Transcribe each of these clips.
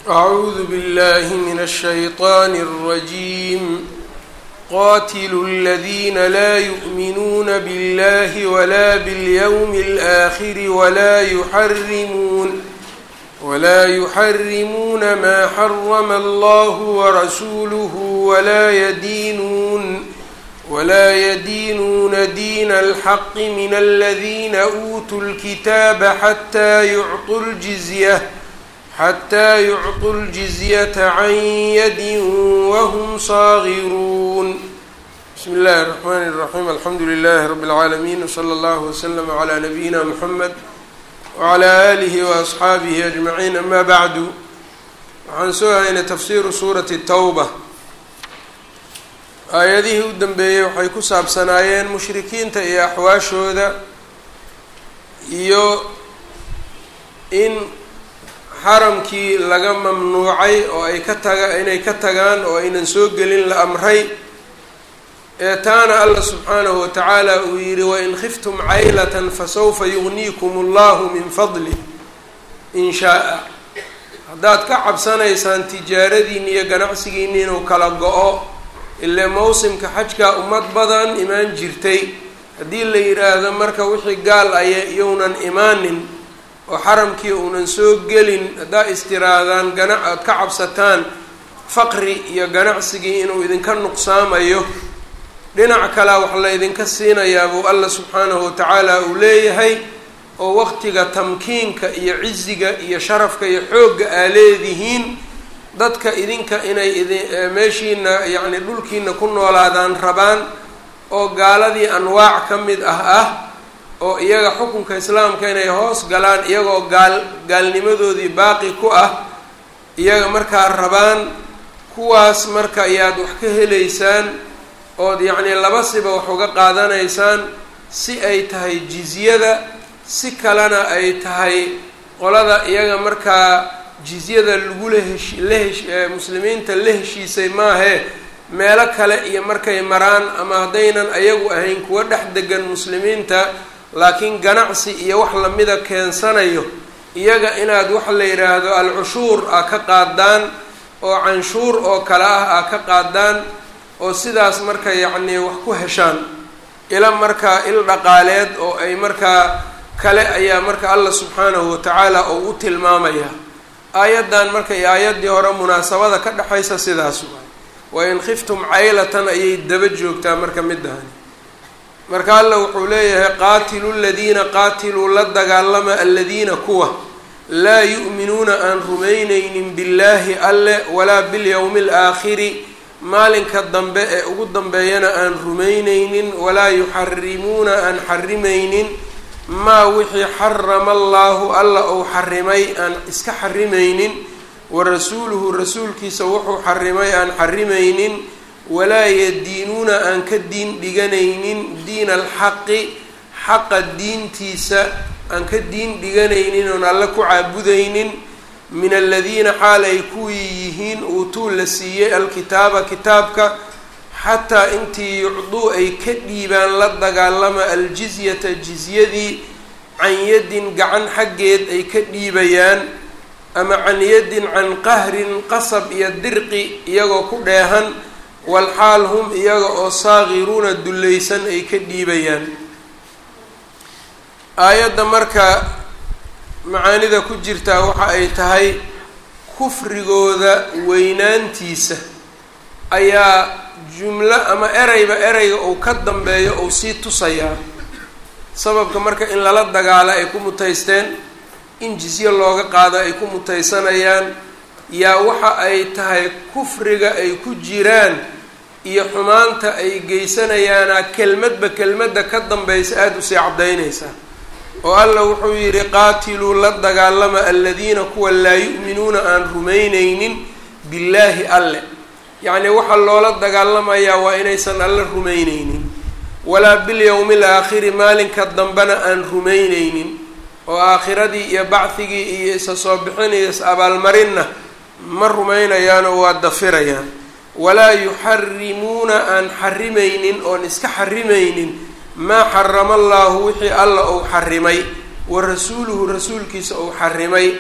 أعوذ بالله من الشيطان الرجيم قاتلوا الذين لا يؤمنون بالله ولا باليوم الآخر ولا يحرمون ولا يحرمون ما حرم الله ورسوله ولا يدينون ولا يدينون دين الحق من الذين أوتوا الكتاب حتى يعطوا الجزية حتى يعطوا الجزية عن يد وهم صاغرون بسم الله الرحمن الرحيم الحمد لله رب العالمين وصلى الله وسلم على نبينا محمد وعلى آله وأصxaabihi أجمعين أما bعd waxaan soo haynay tafsiru suurati الtawba aayadihii u dambeeyey waxay ku saabsanaayeen mushrikiinta iyo axwaashooda iyo in xaramkii laga mamnuucay oo ay ka taga inay ka tagaan oo aynan soo gelin la amray ee taana allah subxaanahu watacaala uu yidhi wain khiftum caylatan fasawfa yugniikum allahu min fadli in shaa-a haddaad ka cabsanaysaan tijaaradiinni iyo ganacsigiinni inuu kala go-o ile mawsimka xajkaa ummad badan imaan jirtay haddii la yidhaahdo marka wixii gaal aya iyounan imaanin oo xaramkii uunan soo gelin haddaa istiraadaan gana aad ka cabsataan faqri iyo ganacsigii inuu idinka nuqsaamayo dhinac kalea wax la ydinka siinayaa buu allah subxaanahu watacaala uu leeyahay oo waqtiga tamkiinka iyo ciziga iyo sharafka iyo xoogga aa leedihiin dadka idinka inay idi meeshiina yacni dhulkiina ku noolaadaan rabaan oo gaaladii anwaac ka mid ah ah oo iyaga xukunka islaamka inay hoos galaan iyagoo gaal gaalnimadoodii baaqi ku ah iyaga markaa rabaan kuwaas marka ayaad wax ka helaysaan ood yacnii laba siba wax uga qaadanaysaan si ay tahay jizyada si kalena ay tahay qolada iyaga markaa jizyada lagula hesh la hesh muslimiinta la heshiisay maahee meelo kale iyo markay maraan ama haddaynan ayagu ahayn kuwa dhex degan muslimiinta laakiin ganacsi iyo wax lamida keensanayo iyaga inaad waxa la yidhaahdo al-cushuur a ka qaadaan oo canshuur oo kale ah a ka qaadaan oo sidaas marka yacnii wax ku heshaan ila markaa il dhaqaaleed oo ay markaa kale ayaa marka allah subxaanahu watacaala oo u tilmaamaya aayaddan marka iyo aayaddii hore munaasabada ka dhexaysa sidaas waay wain khiftum caylatan ayay daba joogtaa marka midahani marka allah wuxuu leeyahay qaatilu ladiina qaatiluu la dagaalama aladiina kuwa laa yu'minuuna aan rumaynaynin billaahi alle walaa bilyowmi alaakhiri maalinka dambe ee ugu dambeeyana aan rumaynaynin walaa yuxarimuuna aan xarimaynin maa wixii xarama allaahu alla uu xarimay aan iska xarimaynin wa rasuuluhu rasuulkiisa wuxuu xarimay aan xarimaynin walaa yadiinuuna aan ka diin dhiganaynin diina alxaqi xaqa diintiisa aan ka diin dhiganaynin oon alle ku caabudaynin min aladiina xaal ay kuwii yihiin uutuu la siiyey alkitaaba kitaabka xataa intii yucduu ay ka dhiibaan la dagaalama aljizyata jizyadii can yadin gacan xaggeed ay ka dhiibayaan ama can yadin can qahrin qasab iyo dirqi iyagoo ku dheehan walxaal hum iyaga oo saagiruuna dullaysan ay ka dhiibayaan aayadda marka macaanida ku jirtaa waxa ay tahay kufrigooda weynaantiisa ayaa jumlo ama ereyba ereyga uu ka dambeeyo uu sii tusayaa sababka marka in lala dagaalo ay ku mutaysteen in jizye looga qaado ay ku mutaysanayaan yaa waxa ay tahay kufriga ay ku jiraan iyo xumaanta ay geysanayaana kelmadba kelmadda ka dambaysa aada usii caddaynaysaa oo allah wuxuu yidhi qaatiluu la dagaalama aladiina kuwa laa yu'minuuna aan rumaynaynin billaahi alle yacnii waxaa loola dagaalamayaa waa inaysan alle rumaynaynin walaa bilyowmi alaakhiri maalinka dambena aan rumaynaynin oo aakhiradii iyo bacdigii iyo isa soo bixin iyo is abaalmarinna ma rumaynayaanoo waa dafirayaan walaa yuxarimuuna aan xarimaynin oon iska xarimaynin maa xarama allaahu wixii alla uu xarimay wa rasuuluhu rasuulkiisa uu xarimay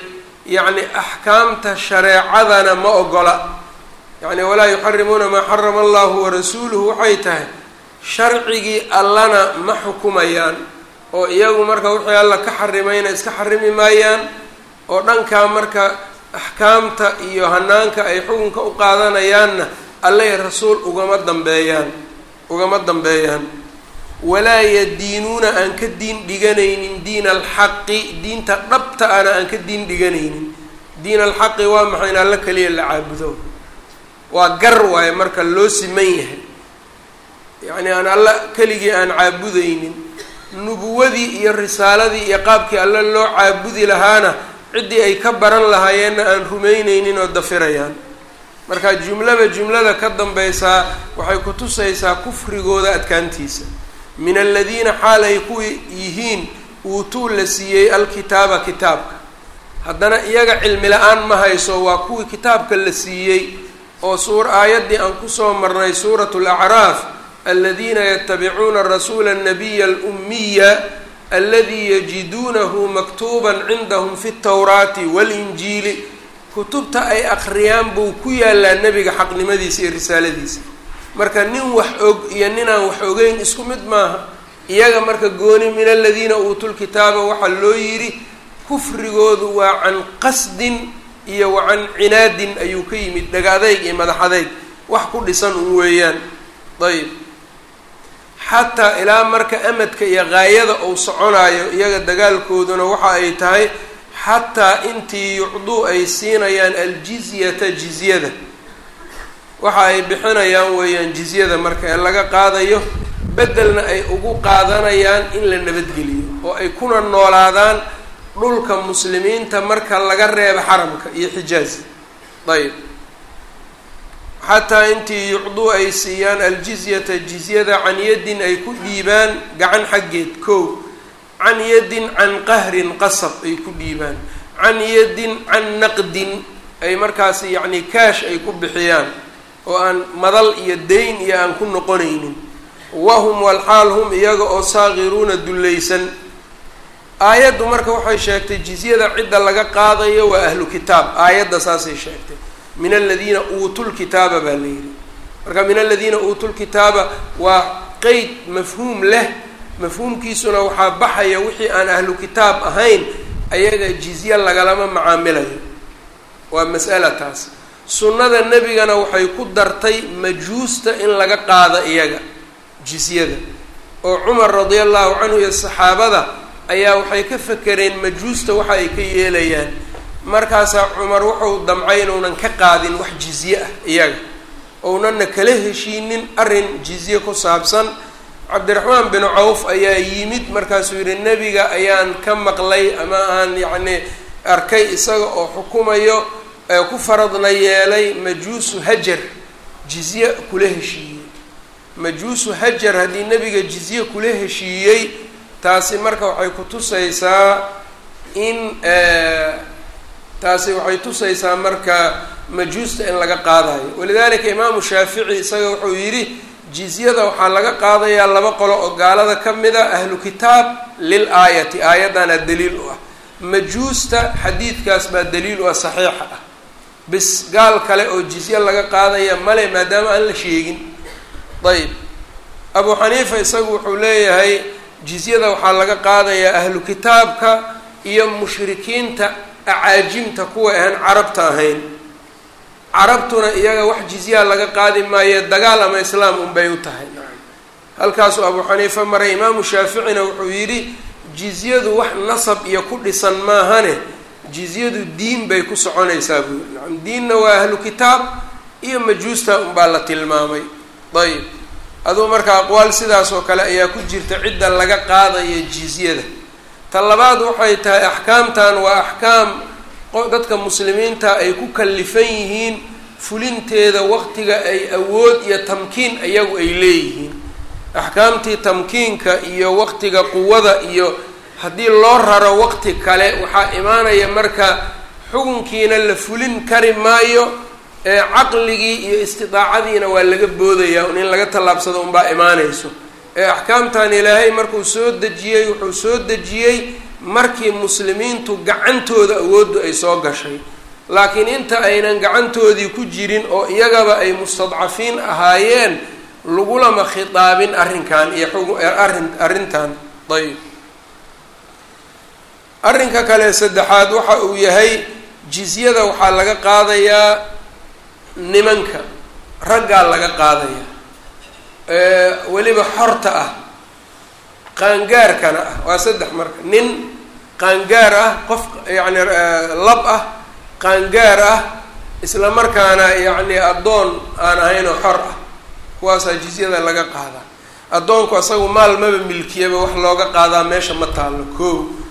yacni axkaamta shareecadana ma ogola yacni walaa yuxarimuuna maa xarama allahu warasuuluhu waxay tahay sharcigii allana ma xukumayaan oo iyagu marka wixii alla ka xarimayna iska xarimi maayaan oo dhankaa marka axkaamta iyo hanaanka ay xukunka u qaadanayaanna alle rasuul ugama dambeeyaan ugama dambeeyaan walaa yadiinuuna aan ka diin dhiganaynin diina alxaqi diinta dhabta ana aan ka diin dhiganaynin diin alxaqi waa maxay in alla keliya la caabudo waa gar waaye marka loo siman yahay yacni aan alla keligii aan caabudaynin nubuwadii iyo risaaladii iyo qaabkii alle loo caabudi lahaana ciddii ay ka baran lahaayeenna aan rumaynaynin oo dafirayaan marka jumlaba jumlada ka dambaysaa waxay ku tusaysaa kufrigooda adkaantiisa min aladiina xaal ay ku yihiin uutuu la siiyey alkitaaba kitaabka haddana iyaga cilmi la-aan ma hayso waa kuwii kitaabka la siiyey oo suur aayaddii aan kusoo marnay suuratu lacraaf aladiina yatabicuuna rasuula annabiya alummiya aladi yajiduunahu maktuuban cindahum fi ltawraati walinjiili kutubta ay akhriyaan buu ku yaalaa nebiga xaqnimadiisa iyo risaaladiisa marka nin wax og iyo ninaan wax ogeyn isku mid maaha iyaga marka gooni min aladiina uutuu lkitaaba waxaa loo yidhi kufrigoodu waa can qasdin iyo wa can cinaadin ayuu ka yimid dhaga adayg iyo madax adayg wax ku dhisan un weeyaan ayb xataa ilaa marka amadka iyo gaayada uu soconayo iyaga dagaalkooduna waxa ay tahay xataa intii yucduu ay siinayaan aljizyata jizyada waxa ay bixinayaan weeyaan jizyada marka ee laga qaadayo beddelna ay ugu qaadanayaan in la nabadgeliyo oo ay kuna noolaadaan dhulka muslimiinta marka laga reebo xaramka iyo xijaaz ayb xataa intii yucduu ay siiyaan aljizyata jizyada can yaddin ay ku dhiibaan gacan xaggeed kow can yaddin can qahrin qasab ay ku dhiibaan can yaddin can naqdin ay markaas yacni kaash ay ku bixiyaan oo aan madal iyo dayn iyo aan ku noqonaynin wahum walxaal hum iyaga oo saaqiruuna dullaysan aayaddu marka waxay sheegtay jizyada cidda laga qaadayo waa ahlu kitaab aayadda saasay sheegtay min aladiina uutuu lkitaaba baa la yidhi marka min aladiina uutuu lkitaaba waa qeyd mafhuum leh mafhuumkiisuna waxaa baxaya wixii aan ahlu kitaab ahayn ayaga jizye lagalama macaamilayo waa mas'ala taas sunnada nebigana waxay ku dartay majuusta in laga qaado iyaga jizyada oo cumar radia allahu canhu iyo saxaabada ayaa waxay ka fakereen majuusta waxa ay ka yeelayaan markaasaa cumar wuxuu damcay inuunan ka qaadin wax jizye ah iyaga ounanna kala heshiinin arrin jizye ku saabsan cabdiraxmaan bin cawf ayaa yimid markaasuu yidhi nebiga ayaan ka maqlay ama aan yacni arkay isaga oo xukumayo ee ku faradna yeelay majuusu hajar jizye kula heshiiyey majuusu hajar haddii nebiga jizye kula heshiiyey taasi marka waxay ku tusaysaa in taasi waxay tusaysaa marka majuusta in laga qaadayo walidalika imaamu shaafici isaga wuxuu yidhi jizyada waxaa laga qaadayaa laba qolo oo gaalada ka mid a ahlu kitaab lil aayati aayaddaana daliil u ah majuusta xadiidkaas baa daliil u ah saxiixa ah bis gaal kale oo jizye laga qaadaya male maadaama aan la sheegin ayb abu xaniifa isagu wuxuu leeyahay jizyada waxaa laga qaadayaa ahlu kitaabka iyo mushrikiinta acaajimta kuwa aan carabta ahayn carabtuna iyaga wax jizyaa laga qaadi maayo dagaal ama islaam unbay u tahay halkaasuu abu xaniifa maray imaamu shaaficina wuxuu yidhi jizyadu wax nasab iyo ku dhisan maahane jizyadu diin bay ku soconaysaa buu yiri nacam diinna waa ahlu kitaab iyo majuusta unbaa la tilmaamay ayb aduu marka aqwaal sidaas oo kale ayaa ku jirta cidda laga qaadaya jizyada ta labaad waxay tahay axkaamtan waa axkaam dadka muslimiinta ay ku kallifan yihiin fulinteeda waqtiga ay awood iyo tamkiin iyagu ay leeyihiin axkaamtii tamkiinka iyo waqtiga quwada iyo haddii loo raro waqti kale waxaa imaanaya marka xukunkiina la fulin kari maayo ee caqligii iyo istidaacadiina waa laga boodayaa un in laga tallaabsado unbaa imaanayso ee axkaamtan ilaahay markuu soo dejiyey wuxuu soo dejiyey markii muslimiintu gacantooda awooddu ay soo gashay laakiin inta aynan gacantoodii ku jirin oo iyagaba ay mustadcafiin ahaayeen lagulama khitaabin arrinkan iyo arrin arrintan ayb arrinka kale saddexaad waxa uu yahay jizyada waxaa laga qaadayaa nimanka raggaa laga qaadayaa weliba xorta ah qaangaarkana ah waa saddex marka nin qaangaar ah qof yacni lab ah qaangaar ah isla markaana yacni addoon aan ahayn oo xor ah kuwaasaa jizyada laga qaadaa addoonku asagu maal maba milkiyaba wax looga qaadaa meesha ma taallo ko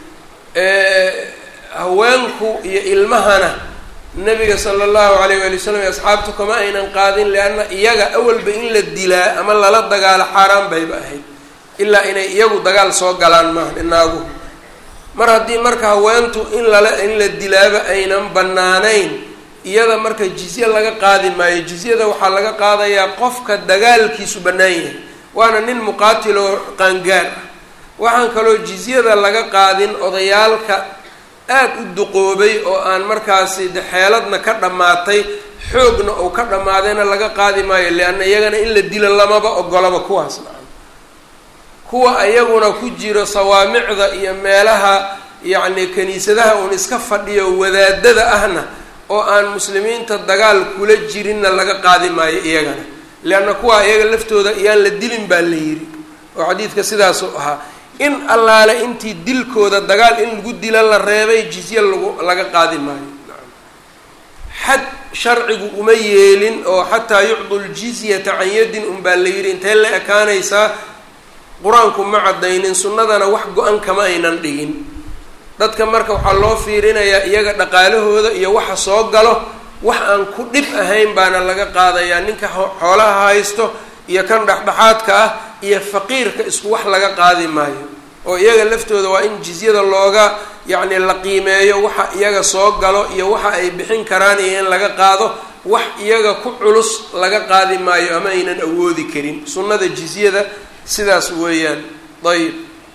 haweenku iyo ilmahana nabiga sala allahu alayh waali wasalam iyo asxaabtu kama aynan qaadin leanna iyaga awalba in la dilaa ama lala dagaalo xaaraan bayba ahayd ilaa inay iyagu dagaal soo galaan maaha inaagu mar haddii marka haweentu in lala in la dilaaba aynan bannaanayn iyada marka jizye laga qaadi maayo jizyada waxaa laga qaadayaa qofka dagaalkiisu bannaan yahay waana nin muqaatiloo qaangaar ah waxaan kaloo jizyada laga qaadin odayaalka aada u duqoobay oo aan markaasi de xeeladna ka dhammaatay xoogna uu ka dhammaadayna laga qaadi maayo leanna iyagana in la dilo lamaba ogolaba kuwaas nacan kuwa ayaguna ku jiro sawaamicda iyo meelaha yacni kaniisadaha uun iska fadhiyo wadaadada ahna oo aan muslimiinta dagaal kula jirinna laga qaadi maayo iyagana leanna kuwa iyaga laftooda iyaan la dilin baa la yidhi oo xadiidka sidaasuu ahaa in allaale intii dilkooda dagaal in lagu dila la reebay jizye lagu laga qaadi maayo xad sharcigu uma yeelin oo xataa yucdu ljizyata can yadin unbaa la yidhi intee la ekaanaysaa qur-aanku ma caddaynin sunnadana wax go-an kama aynan dhigin dadka marka waxaa loo fiirinayaa iyaga dhaqaalahooda iyo waxa soo galo wax aan ku dhib ahayn baana laga qaadayaa ninka xoolaha haysto iyo kan dhexdhexaadka ah iyo faqiirka isku wax laga qaadi maayo oo iyaga laftooda waa in jizyada looga yacni la qiimeeyo waxa iyaga soo galo iyo waxa ay bixin karaan iyo in laga qaado wax iyaga ku culus laga qaadi maayo ama aynan awoodi karin sunnada jizyada sidaas weeyaan ayib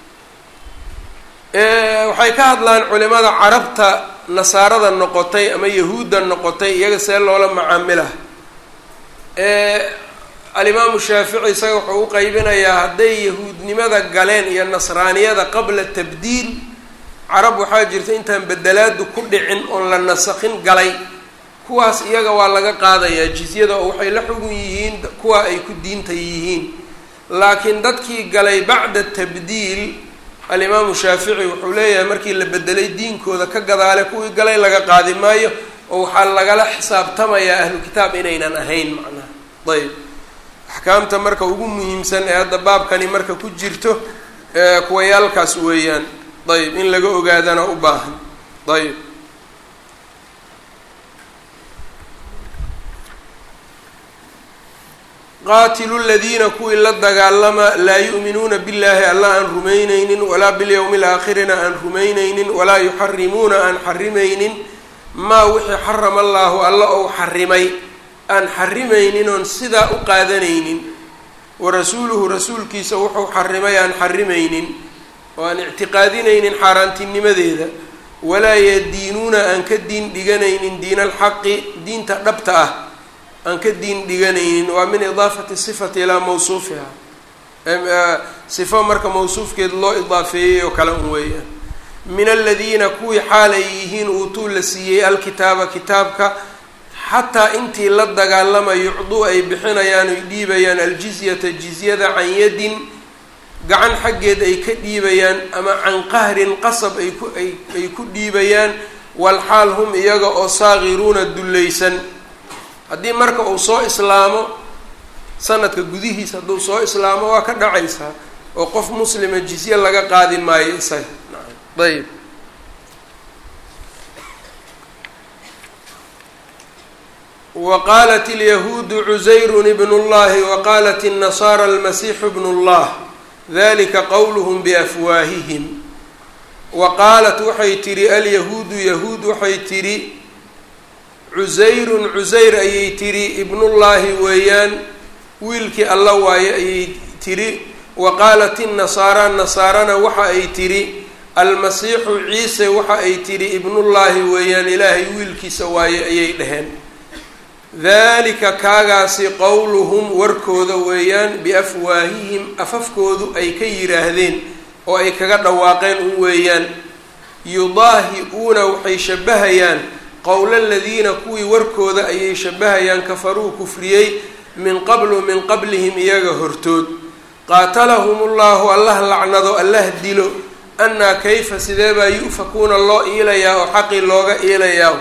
waxay ka hadlaan culimada carabta nasaarada noqotay ama yahuudda noqotay iyaga see loola macaamila alimaamu shaafici isaga wuxuu u qeybinayaa hadday yahuudnimada galeen iyo nasraaniyada qabla tabdiil carab waxaa jirta intaan bedelaadu ku dhicin oon la nasakhin galay kuwaas iyaga waa laga qaadayaa jizyada oo waxay la xugun yihiin kuwa ay ku diinta yihiin laakiin dadkii galay bacda tabdiil alimaamu shaafici wuxuu leeyahay markii la bedelay diinkooda ka gadaale kuwii galay laga qaadi maayo oo waxaa lagala xisaabtamayaa ahlu kitaab inaynan ahayn macnaha ayb axkaamta marka ugu muhiimsan ee hadda baabkani marka ku jirto kuwayaalkaas weeyaan ayb in laga ogaadana u baahan ayb qaatilu ladiina kuwii la dagaalama laa yu'minuuna billahi alla aan rumaynaynin walaa bilyowmi alaakhirina aan rumaynaynin walaa yuxarimuuna aan xarimaynin maa wixii xarama allaahu alla ou xarimay aan xarimaynin oon sidaa u qaadanaynin wa rasuuluhu rasuulkiisa wuxuu xarimay aan xarimaynin oo aan ictiqaadinaynin xaaraantinimadeeda walaa yadiinuuna aan ka diin dhiganaynin diina alxaqi diinta dhabta ah aan ka diin dhiganaynin waa min idaafati sifati ilaa mawsuufiha sifo marka mawsuufkeed loo idaafeeyey oo kale un weeyaan min aladiina kuwii xaal ay yihiin uutuu la siiyey alkitaaba kitaabka xataa intii la dagaalama yucduu ay bixinayaan ay dhiibayaan aljizyata jizyada can yadin gacan xaggeed ay ka dhiibayaan ama can qahrin qasab ay ku ay ku dhiibayaan walxaal hum iyaga oo saagiruuna dullaysan haddii marka uu soo islaamo sanadka gudihiisa hadduu soo islaamo waa ka dhacaysaa oo qof muslima jizye laga qaadi maayo isaga ayb wa qaalat alyahuudu cusayrun ibnu llahi wa qaalat الnasaara almasiixu bnu llah dalika qowluhm biafwaahihim wa qaalat waxay tidhi alyahuudu yahuud waxay tidhi cusayrun cusayr ayay tidhi ibnullaahi weeyaan wiilkii alla waaye ayay tidhi wa qaalat innasaara nasaarana waxa ay tidhi almasiixu ciise waxa ay tidhi ibnullaahi weeyaan ilaahay wiilkiisa waaye ayay dhaheen dalika kaagaasi qowluhum warkooda weeyaan biafwaahihim afafkoodu ay ka yidhaahdeen oo ay kaga dhawaaqeen un weeyaan yudaahi-uuna waxay shabahayaan qowla aladiina kuwii warkooda ayay shabahayaan kafaruu kufriyey min qablu min qablihim iyaga hortood qaatalahum ullahu allah lacnado allah dilo annaa kayfa sidee baa yu'fakuuna loo iilayaa oo xaqii looga iilayaa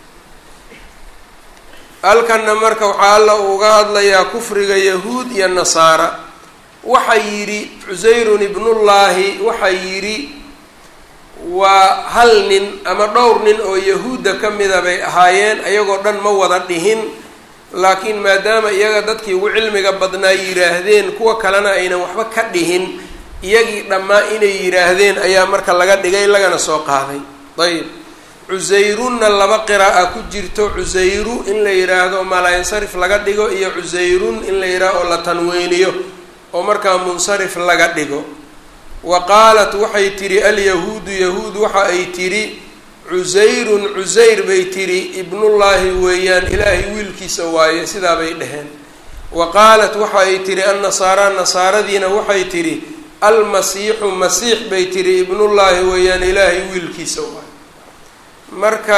halkanna marka waxaa alla uga hadlayaa kufriga yahuud iyo nasaara waxaa yidhi cusayrun ibnullaahi waxaa yidhi waa hal nin ama dhowr nin oo yahuudda ka mida bay ahaayeen ayagoo dhan ma wada dhihin laakiin maadaama iyaga dadkii ugu cilmiga badnaa yidhaahdeen kuwa kalena aynan waxba ka dhihin iyagii dhammaa inay yidhaahdeen ayaa marka laga dhigay lagana soo qaaday ayb cusayrunna laba qira'a ku jirto cusayru in la yidhaahdo malaayinsarif laga dhigo iyo cusayrun in la yidhahdo oo la tanweyniyo oo markaa munsarif laga dhigo wa qaalat waxay tidhi alyahuudu yahuud waxa ay tidhi cusayrun cusayr bay tidhi ibnullaahi weeyaan ilaahay wiilkiisa waaye sidaa bay dhaheen wa qaalat waxa ay tidhi annasaara nasaaradiina waxay tidhi almasiixu masiix bay tidhi ibnullaahi weeyaan ilaahay wiilkiisa waaye marka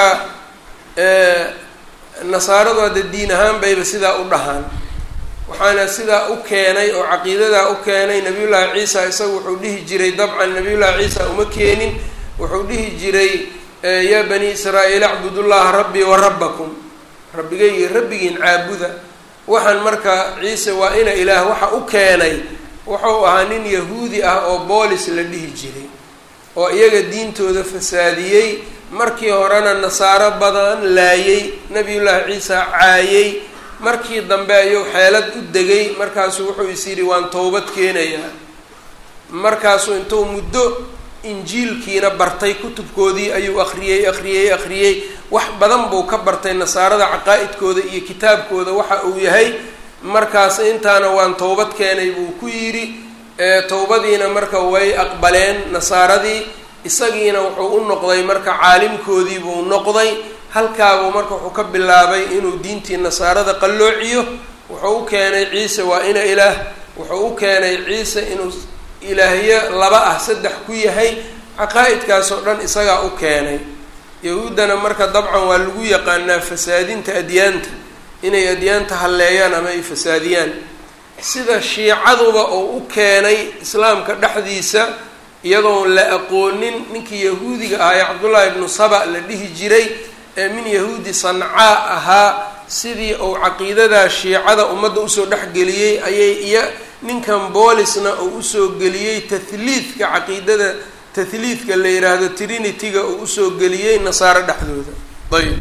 nasaaradu hadda diin ahaan bayba sidaa u dhahaan waxaana sidaa u keenay oo caqiidadaa u keenay nabiyullaahi ciisa isagu wuxuu dhihi jiray dabcan nabiyullaahi ciisa uma keenin wuxuu dhihi jiray yaa bani israa'iil acbudullaha rabbii wa rabbakum rabbigay iyo rabbigiin caabuda waxaan marka ciise waa ina ilaah waxa u keenay wuxuu ahaa nin yahuudi ah oo boolis la dhihi jiray oo iyaga diintooda fasaadiyey markii horena nasaaro badan laayay nabiyullaahi ciisa caayay markii dambe ayuu xeelad u degay markaasuu wuxuu is yidhi waan towbad keenayaa markaasuu intuu muddo injiilkiina bartay kutubkoodii ayuu akhriyey akhriyey akhriyey wax badan buu ka bartay nasaarada caqaa-idkooda iyo kitaabkooda waxa uu yahay markaas intaana waan towbad keenay buu ku yidhi towbadiina marka way aqbaleen nasaaradii isagiina wuxuu u noqday marka caalimkoodii buu noqday halkaabuu marka wuxuu ka bilaabay inuu diintii nasaarada qalloociyo wuxuu u keenay ciise waa ina ilaah wuxuu u keenay ciise inuu ilaahyo laba ah saddex ku yahay caqaa-idkaas oo dhan isagaa u keenay yahuuddana marka dabcan waa lagu yaqaanaa fasaadinta adyaanta inay adyaanta halleeyaan ama ay fasaadiyaan sida shiicaduba oo u keenay islaamka dhexdiisa iyadoon la aqoonin ninkii yahuudiga ahaa ee cabdullaahi ibnu saba la dhihi jiray ee min yahuudi sancaa ahaa sidii uu caqiidadaa shiicada ummadda usoo dhexgeliyey ayay iyo ninkan boolisna uu usoo geliyey tahliidka caqiidada tahliidka la yidhaahdo trinityga uu usoo geliyey nasaaro dhexdooda ayb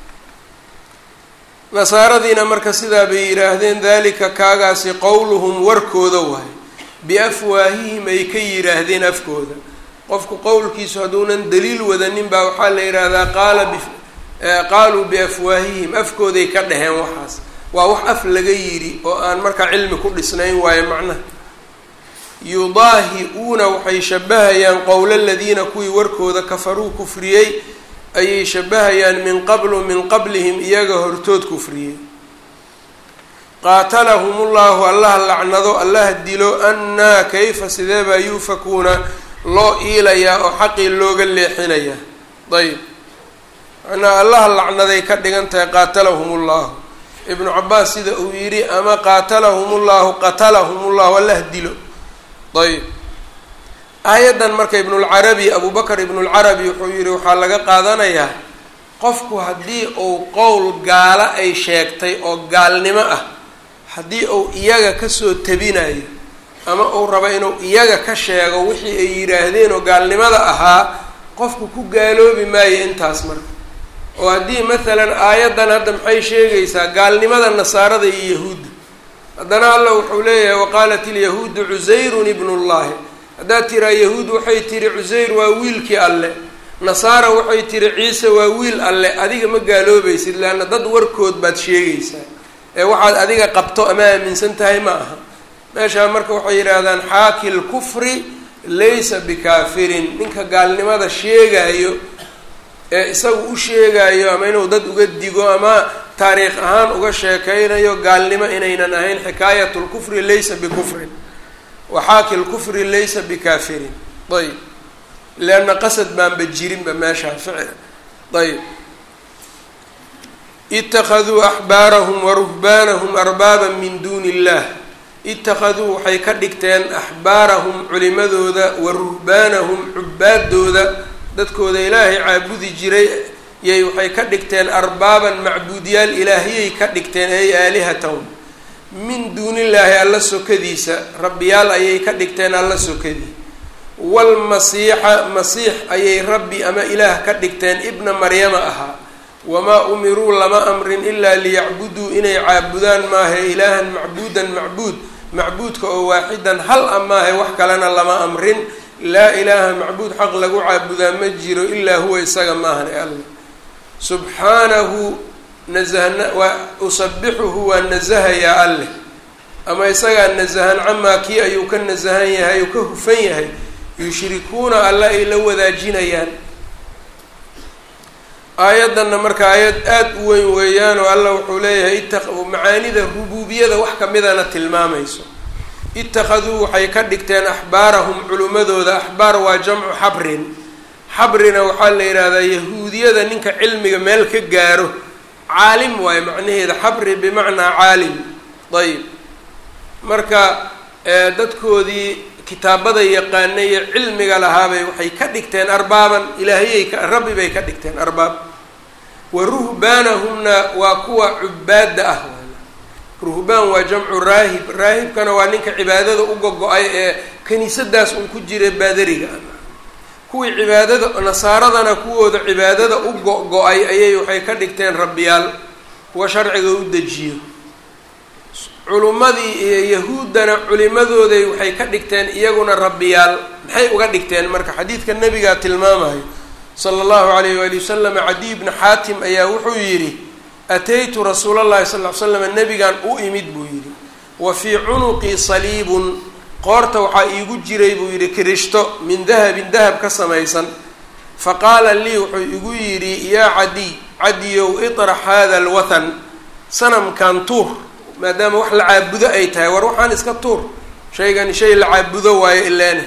nasaaradiina marka sidaa bay yidhaahdeen dalika kaagaasi qowluhum warkooda waay biafwaahihim ay ka yidhaahdeen afkooda qofku qowlkiisu hadduunan daliil wadanin baa waxaa la yidhaahdaa qaala b qaaluu biafwaahihim afkooday ka dhaheen waxaas waa wax af laga yidhi oo aan markaa cilmi ku dhisnayn waayo macnaha yudaahi-uuna waxay shabahayaan qowla aladiina kuwii warkooda kafaruu kufriyey ayay shabahayaan min qablu min qablihim iyaga hortood kufriyey qaatalahum ullahu allah lacnado allah dilo annaa kayfa sidee baa yuufakuuna loo iilayaa oo xaqii looga leexinayaa ayb macnaa allah lacnaday ka dhigan tahay qaatalahum ullahu ibnu cabaas sida uu yidhi ama qaatalahum ullahu qatalahum ullahu allah dilo ayb aayaddan marka ibnulcarabi abubakar ibnulcarabi wuxuu yidhi waxaa laga qaadanayaa qofku haddii uu qowl gaalo ay sheegtay oo gaalnimo ah haddii uu iyaga kasoo tabinayo ama uu rabo inuu iyaga ka sheego wixii ay yidhaahdeen oo gaalnimada ahaa qofku ku gaaloobi maayo intaas marka oo haddii maalan aayaddan hadda maxay sheegaysaa gaalnimada nasaarada iyo yahuudda haddana alla wuxuu leeyahay waqaalat ilyahuudu cusayrun ibnullahi haddaad tiraa yahuud waxay tihi cusayr waa wiilkii alle nasaara waxay tihi ciise waa wiil alle adiga ma gaaloobaysid leanna dad warkood baad sheegaysaa ee waxaad adiga qabto ama aaminsan tahay ma aha meeshaa marka waxay yidhaahdaan xaaki lkufri laysa bikaafirin ninka gaalnimada sheegayo ee isagu u sheegayo ama inuu dad uga digo ama taariikh ahaan uga sheekeynayo gaalnimo inaynan ahayn xikaayat lkufri laysa bikufrin waxaaki lkufri laysa bikaafirin ayb leanna qasad baanba jirinba meeshaa ficil ayb itakaduu axbaarahum waruhbaanahum arbaaba min duuni illah itakaduu waxay ka dhigteen axbaarahum culimadooda wa ruhbaanahum cubaadooda dadkooda ilaahay caabudi jiray yay waxay ka dhigteen arbaaban macbuudyaal ilaahiyay ka dhigteen ay aalihatahum min duunillaahi alla sokadiisa rabbiyaal ayay ka dhigteen alla sokadii waalmasiixa masiix ayay rabbi ama ilaah ka dhigteen ibna maryama ahaa wamaa umiruu lama amrin ilaa liyacbuduu inay caabudaan maahe ilaahan macbuudan macbuud macbuudka oo waaxidan hal a maahe wax kalena lama amrin laa ilaaha macbuud xaq lagu caabudaa ma jiro ilaa huwa isaga maahan e alla subxaanahu nasahna waa usabixuhu waa nasahayaa alleh ama isagaa nasahan camaa kii ayuu ka nasahan yahay uu ka hufan yahay yushrikuuna alla ay la wadaajinayaan aayaddanna marka aayad aada u weyn weeyaan oo alla wuxuu leeyahay ita macaanida rubuubiyada wax kamidana tilmaamayso ittakhaduu waxay ka dhigteen axbaarahum culimmadooda axbaar waa jamcu xabrin xabrina waxaa la yidhaahdaa yahuudiyada ninka cilmiga meel ka gaaro caalim waayo macnaheeda xabri bimacnaa caalim ayib marka dadkoodii kitaabada yaqaanay iyo cilmiga lahaabay waxay ka dhigteen arbaaban ilaahiyay ka rabbi bay ka dhigteen arbaab wa ruhbaanahumna waa kuwa cubaada ah ruhbaan waa jamcu raahib raahibkana waa ninka cibaadada u gogo-ay ee kaniisadaas un ku jira baadariga kuwii cibaadada nasaaradana kuwooda cibaadada u go-go-ay ayay waxay ka dhigteen rabbiyaal kuwa sharciga u dejiyo culummadii iyo yahuuddana culimadooday waxay ka dhigteen iyaguna rabbiyaal maxay uga dhigteen marka xadiidka nabigaa tilmaamayo sala allahu alayh waali wasalam cadiy bni xaatim ayaa wuxuu yidhi ataytu rasuula llahi sal ly slam nabigan u imid buu yidhi wa fii cunuqii saliibun qoorta waxaa iigu jiray buu yidhi kirishto min dahabin dahab ka samaysan fa qaala lii wuxuu igu yidhi yaa cadiy cadiyow itrax hada alwathan sanamkan tuur maadaama wax la caabudo ay tahay war waxaan iska tuur shaygani shay la caabudo waayo ileene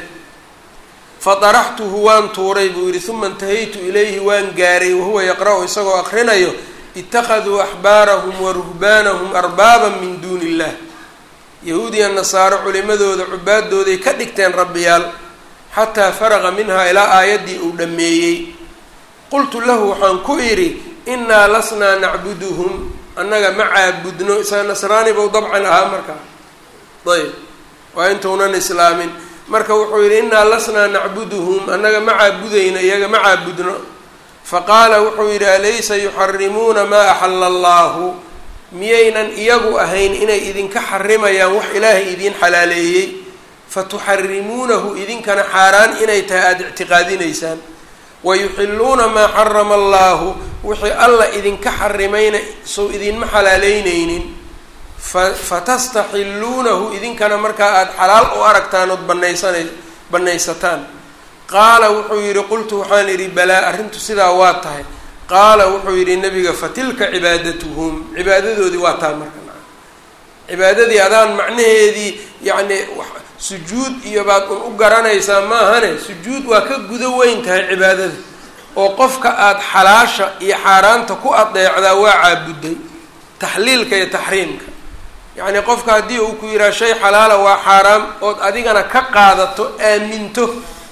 fa daraxtuhu waan tuuray buu yidhi uma intahaytu ilayhi waan gaaray wahuwa yaqra-u isagoo aqrinayo ittakhaduu axbaarahum wa ruhbaanahum arbaaban min duuni illah yahuudiya nasaaro culimadooda cubaadooday ka dhigteen rabbiyaal xataa faraqa minhaa ilaa aayaddii uu dhammeeyey qultu lahu waxaan ku idhi innaa lasnaa nacbuduhum annaga ma caabudno isaga nasraani bau dabcan ahaa markaa ayb waa intuunan islaamin marka wuxuu yidhi innaa lasnaa nacbuduhum annaga ma caabudayno iyaga ma caabudno faqaala wuxuu yidhi alaysa yuxarimuuna maa axala allaahu miyaynan iyagu ahayn inay idinka xarimayaan wax ilaahay idiin xalaaleeyey fatuxarimuunahu idinkana xaaraan inay tahay aada ictiqaadinaysaan wayuxiluuna maa xarama allaahu wixii alla idinka xarimayna sow idinma xalaaleyneynin fa fatastaxilluunahu idinkana markaa aada xalaal u aragtaan ood banaysana banaysataan qaala wuxuu yidhi qultu waxaan idhi balaa arrintu sidaa waa tahay qaala wuxuu yidhi nabiga fatilka cibaadatuhum cibaadadoodii waa taa marka cibaadadii adaan macnaheedii yacni sujuud iyo baad un u garanaysaa maahane sujuud waa ka gudo weyn tahay cibaadada oo qofka aada xalaasha iyo xaaraanta ku adeecdaa waa caabuday taxliilka iyo taxriimka yacni qofka haddii uu ku yidhaha shay xalaala waa xaaraam ood adigana ka qaadato aaminto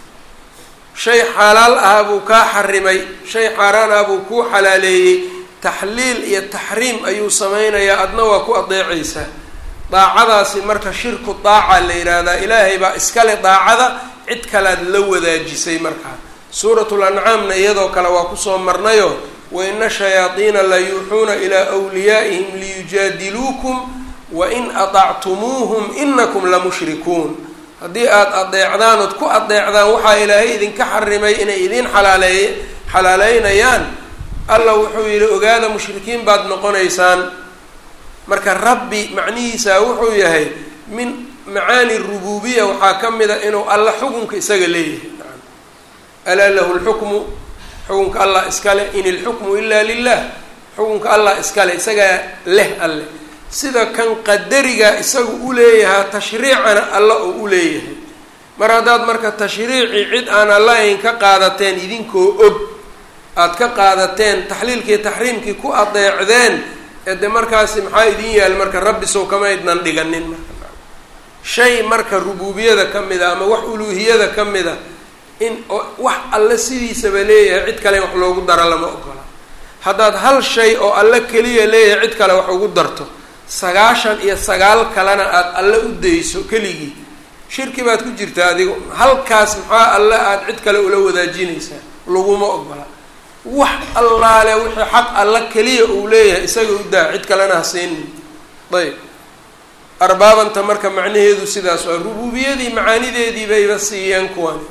shay xalaal ah buu kaa xarimay shay xaaraan ah buu kuu xalaaleeyey taxliil iyo taxriim ayuu sameynayaa adna waa ku adeecaysaa daacadaasi marka shirku daaca la yidhaahdaa ilaahay baa iskale daacada cid kalead la wadaajisay markaa suuratul ancaamna iyadoo kale waa kusoo marnayo wa ina shayaadiina la yuuxuuna ilaa wliyaa'ihim liyujaadiluukum wa in aطactumuuhum inakum lamushrikuun haddii aada adeecdaan ood ku adeecdaan waxaa ilaahay idinka xarimay inay idiin xalaaleey xalaaleynayaan alla wuxuu yidhi ogaada mushrikiin baad noqonaysaan marka rabbi macnihiisa wuxuu yahay min macaani rububiya waxaa ka mid a inuu alla xukunka isaga leeyahay alaa lahu lxukmu xukunka allah iskale in ilxukmu ila lilah xukunka allah iskale isagaa leh alle sida kan qadariga isagu u leeyahaa tashriicana alla oo u leeyahay mar haddaad marka tashriicii cid aan allahayn ka qaadateen idinkoo og aada ka qaadateen taxliilkii taxriimkii ku adeecdeen ee de markaasi maxaa idin yaal marka rabbi sow kama ydnan dhiganin marka shay marka rubuubiyada ka mid a ama wax uluuhiyada ka mid a in wax alle sidiisaba leeyahay cid kale in wax loogu daro lama ogola haddaad hal shay oo alle keliya leeyahay cid kale wax ugu darto sagaashan iyo sagaal kalena aada alle u dayso keligii shirki baad ku jirtaa adigo halkaas maxaa alle aada cid kale ula wadaajinaysaa laguma ogola wax allaale wixii xaq alla keliya uu leeyahay isaga u daa cid kalena ha siinin ayb arbaabanta marka macnaheedu sidaas waa rubuubiyadii macaanideedii bayba siiyeen kuwani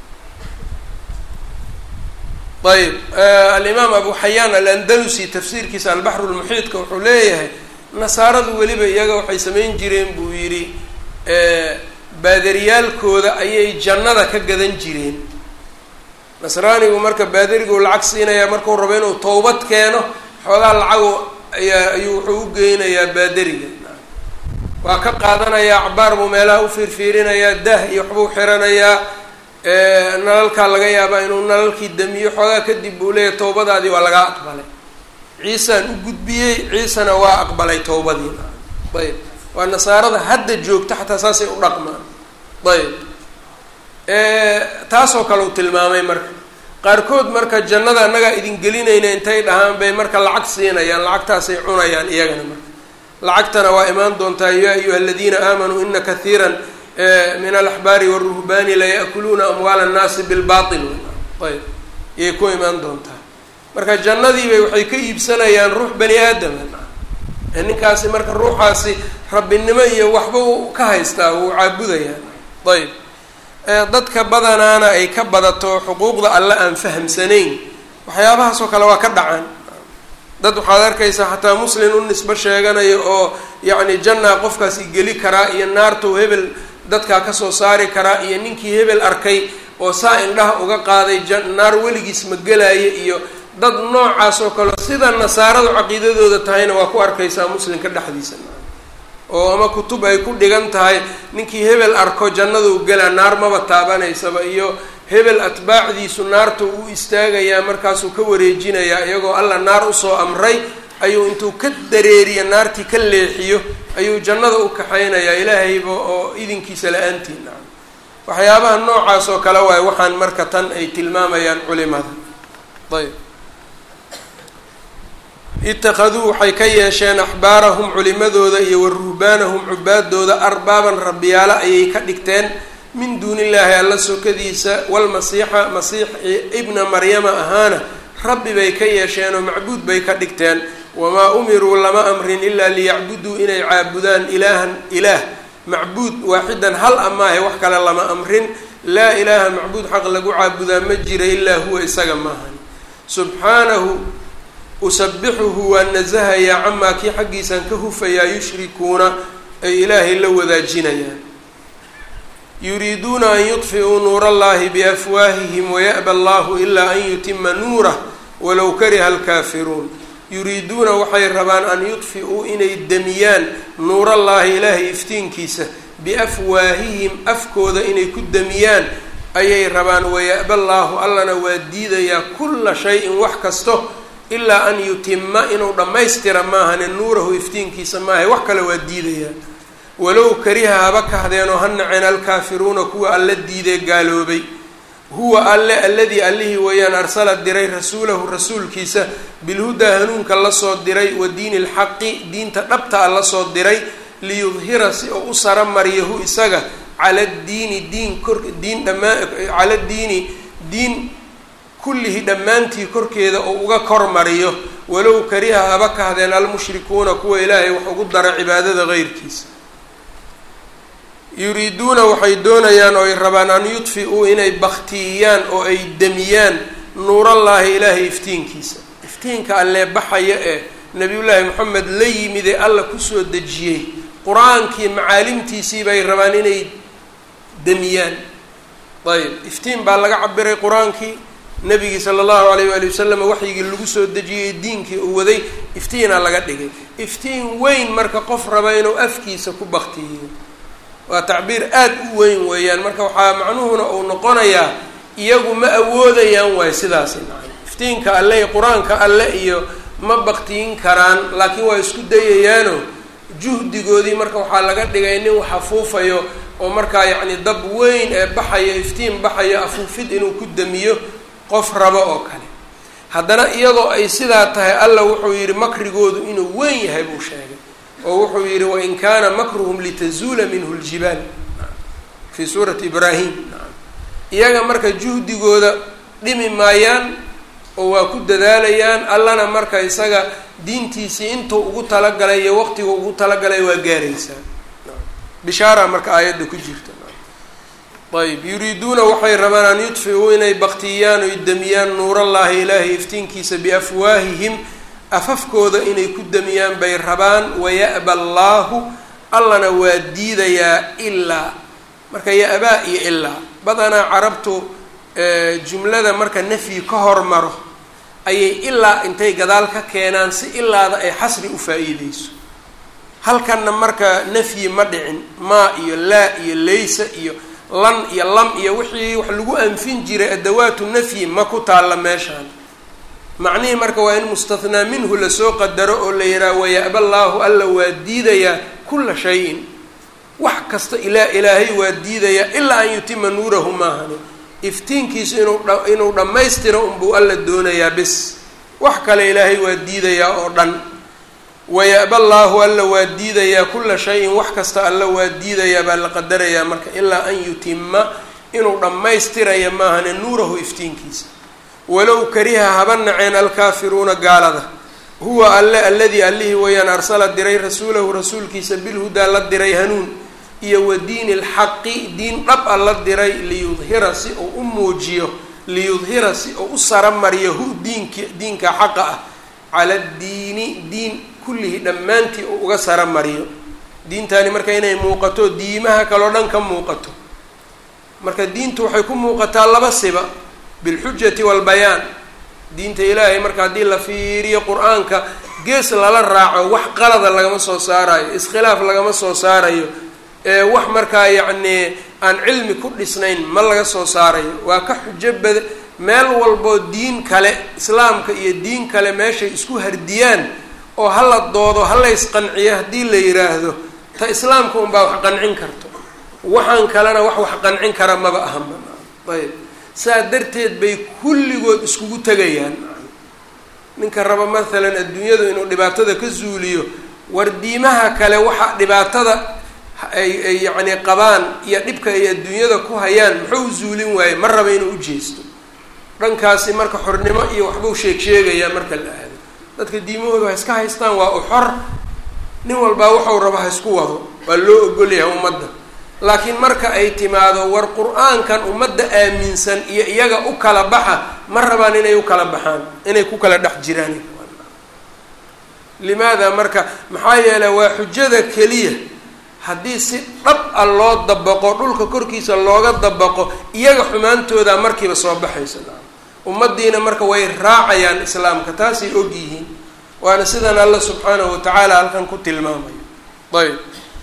ayb alimaam abu xayaan alandalusi tafsiirkiisa albaxru lmuxiidka wuxuu leeyahay nasaaradu weliba iyaga waxay samayn jireen buu yidhi baadariyaalkooda ayay jannada ka gadan jireen nasraanigu marka baadariguu lacag siinayaa markuu rabo inuu towbad keeno xoogaa lacagu ayaa ayuu wuxuu u geynayaa baadariga waa ka qaadanayaa acbaar buu meelaha u fiirfiirinayaa dah iyo waxbuu xiranayaa nalalkaa laga yaabaa inuu nalalkii damiyo xoogaa kadib buu leeyahay towbadaadii waa lagaa aqbalay ciisaan u gudbiyey ciisana waa aqbalay towbadii ayb waa nasaarada hadda joogta xataa saasay u dhaqmaan ayb taasoo kale uu tilmaamay marka qaarkood marka jannada annagaa idin gelinayna intay dhahaan bay marka lacag siinayaan lacagtaasay cunayaan iyagana marka lacagtana waa imaan doontaa ya ayuha aladiina aamanuu ina kathiira min alaxbaari waruhbaani laya'kuluuna amwaala annaasi bilbail ayb iyay ku imaan doontaa marka jannadiibay waxay ka iibsanayaan ruux bani aadama ninkaasi marka ruuxaasi rabbinimo iyo waxba u ka haystaa wuu caabudayaa ayb dadka badanaana ay ka badato xuquuqda alle aan fahamsanayn waxyaabahaasoo kale waa ka dhacaan dad waxaad arkaysaa xataa muslin u nisbo sheeganayo oo yacni jannaa qofkaasi geli karaa iyo naartuu hebel dadkaa kasoo saari karaa iyo ninkii hebel arkay oo saa indhaha uga qaaday naar weligiis ma gelaayo iyo dad noocaas oo kale sida nasaaradu caqiidadooda tahayna waa ku arkaysaa muslimka dhexdiisa oo ama kutub ay ku dhigan tahay ninkii hebel arko jannaduu gelaa naar maba taabanaysaba iyo hebel atbaacdiisu naarta uu istaagayaa markaasuu ka wareejinayaa iyagoo alla naar usoo amray ayuu intuu ka dareeriyo naartii ka leexiyo ayuu jannada u kaxaynayaa ilaahayba oo idinkiisa la-aantiin waxyaabaha noocaas oo kale waay waxaan marka tan ay tilmaamayaan culimada ayb itakaduu waxay ka yeesheen axbaarahum culimadooda iyo wa ruhbaanahum cubaadooda arbaaban rabbiyaalo ayay ka dhigteen min duuni illaahi alla sokadiisa walmasiixa masiix ibna maryama ahaana rabbi bay ka yeesheen oo macbuud bay ka dhigteen wamaa umiruu lama amrin ilaa liyacbuduu inay caabudaan ilaahan ilaah macbuud waaxidan hal amaahe wax kale lama amrin laa ilaaha macbuud xaq lagu caabudaa ma jira ilaa huwa isaga maahan subxaanahu usabixuhu waa nasahayaa camaa kii xaggiisaan ka hufayaa yushrikuuna ay ilaahay la wadaajinayaan yuriiduuna an yudfi'uu nuura allahi biafwaahihim waya'ba allahu ilaa an yutima nuurah walow kariha alkaafiruun yuriiduuna waxay rabaan an yudfi'uu inay demiyaan nuurallaahi ilaahay iftiinkiisa biafwaahihim afkooda inay ku demiyaan ayay rabaan waya'ba allaahu allana waa diidayaa kulla shay-in wax kasto ilaa an yutima inuu dhammaystira maahane nuurahu iftiinkiisa maahay wax kale waa diidayaa walow kariha haba kahdeenoo ha naceen alkaafiruuna kuwa alla diidee gaaloobay huwa alle alladii allihii weeyaan arsala diray rasuulahu rasuulkiisa bilhudaa hanuunka lasoo diray wa diini lxaqi diinta dhabta a lasoo diray liyudhira si oo u sara mariyahu isaga cala diini diin kor diin dhammaa cala diini diin kullihi dhammaantii korkeeda oo uga kor mariyo walow kariha haba kahdeen almushrikuuna kuwa ilaahay wax ugu dara cibaadada qeyrkiisa yuriiduuna waxay doonayaan oo ay rabaan an yudfi-uu inay baktiiyaan oo ay demiyaan nuurallaahi ilaahay iftiinkiisa iftiinka allee baxaya ee nabiyullaahi moxamed la yimid ee alla kusoo dejiyey qur-aankii macaalimtiisii bay rabaan inay demiyaan ayb iftiin baa laga cabiray qur-aankii nabigii sala allahu alayh waali wasalam waxyigii lagu soo dejiyey diinkii uu waday iftiina laga dhigay iftiin weyn marka qof raba inuu afkiisa ku baktiyiyo waa tacbiir aad u weyn weeyaan marka waxaa macnuhuna uu noqonayaa iyagu ma awoodayaan waay sidaasi nacam iftiinka alle iyo qur-aanka alle iyo ma baktiyin karaan laakiin waa isku dayayaano juhdigoodii marka waxaa laga dhigay nin wax afuufayo oo markaa yacni dab weyn ee baxayo iftiin baxayo afuufid inuu ku damiyo qof rabo oo kale haddana iyadoo ay sidaa tahay alla wuxuu yidhi makrigoodu inuu weyn yahay buu sheegay oo wuxuu yidhi wain kaana makruhum litazuula minhu ljibaal fii suurati ibraahim iyaga marka juhdigooda dhimi maayaan oo waa ku dadaalayaan allana marka isaga diintiisii intuu ugu talagalay iyo waqtigu ugu talagalay waa gaaraysaa bishaara marka aayadda ku jirta ayb yuriiduuna waxay rabaan an yudfiuu inay baktiyaan oy demiyaan nuurallaahi ilaahay iftiinkiisa biafwaahihim afafkooda inay ku demiyaan bay rabaan waya'ba allaahu allana waa diidayaa ilaa marka ya-baa iyo ilaa badanaa carabtu jumlada marka nafyi ka hormaro ayay ilaa intay gadaal ka keenaan si ilaada ay xasri u faa-iideyso halkanna marka nafyi ma dhicin maa iyo laa iyo laysa iyo lan iyo lam iyo wixii wax lagu anfin jiray adawaatu nafyi ma ku taalla meeshaan macnihii marka waa in mustathnaa minhu lasoo qadaro oo la yidhaha waya'ba allaahu alla waa diidayaa kulla shayin wax kasta ilaa ilaahay waa diidayaa ilaa an yutima nuurahu maahani iftiinkiisu inuu dha inuu dhammaystiro unbuu alla doonayaa bis wax kale ilaahay waa diidayaa oo dhan waya'ba allaahu alla waa diidayaa kulla shayin wax kasta alla waa diidayaa baa la qadarayaa marka ilaa an yutima inuu dhammaystiraya maahane nuurahu iftiinkiisa walow kariha haba naceen alkaafiruuna gaalada huwa alle alladii allihii wayaan arsala diray rasuulahu rasuulkiisa bilhudaa la diray hanuun iyo wa diini lxaqi diin dhab a la diray liyudhira si uu u muujiyo liyudhira si uu u saramariyo hu diinki diinka xaqa ah cala diini diin kullihi dhammaantii uu uga saramariyo diintani marka inay muuqato diimaha kaleo dhan ka muuqato marka diintu waxay ku muuqataa laba siba bilxujati walbayaan diinta ilaahay marka haddii la fiiriyo qur-aanka gees lala raaco wax qalada lagama soo saarayo iskhilaaf lagama soo saarayo wax markaa yacnii aan cilmi ku dhisnayn ma laga soo saarayo waa ka xujo bada meel walboo diin kale islaamka iyo diin kale meeshay isku hardiyaan oo hala doodo hala isqanciyo haddii la yiraahdo ta islaamka unbaa wax qancin karto waxaan kalena wax wax qancin kara maba ahama ayb saa darteed bay kulligood iskugu tegayaan ninka raba maalan adduunyadu inuu dhibaatada ka zuuliyo war diimaha kale waxa dhibaatada ay ay yacni qabaan iyo dhibka ay adduunyada ku hayaan muxuu zuulin waaye ma raba inuu u jeesto dhankaasi marka xornimo iyo waxbuu sheeg sheegayaa marka la aado dadka diimahooda ha iska haystaan waa u xor nin walbaa waxau rabo ha isku wado waa loo ogolyahay ummadda laakiin marka ay timaado war qur-aankan ummadda aaminsan iyo iyaga u kala baxa ma rabaan inay u kala baxaan inay ku kala dhex jiraan limaada marka maxaa yeeley waa xujada keliya haddii si dhab a loo dabaqo dhulka korkiisa looga dabaqo iyaga xumaantooda markiiba soo baxaysa ummaddiina marka way raacayaan islaamka taasay og yihiin waana sidan alla subxaanahu watacaala halkan ku tilmaamayo ayb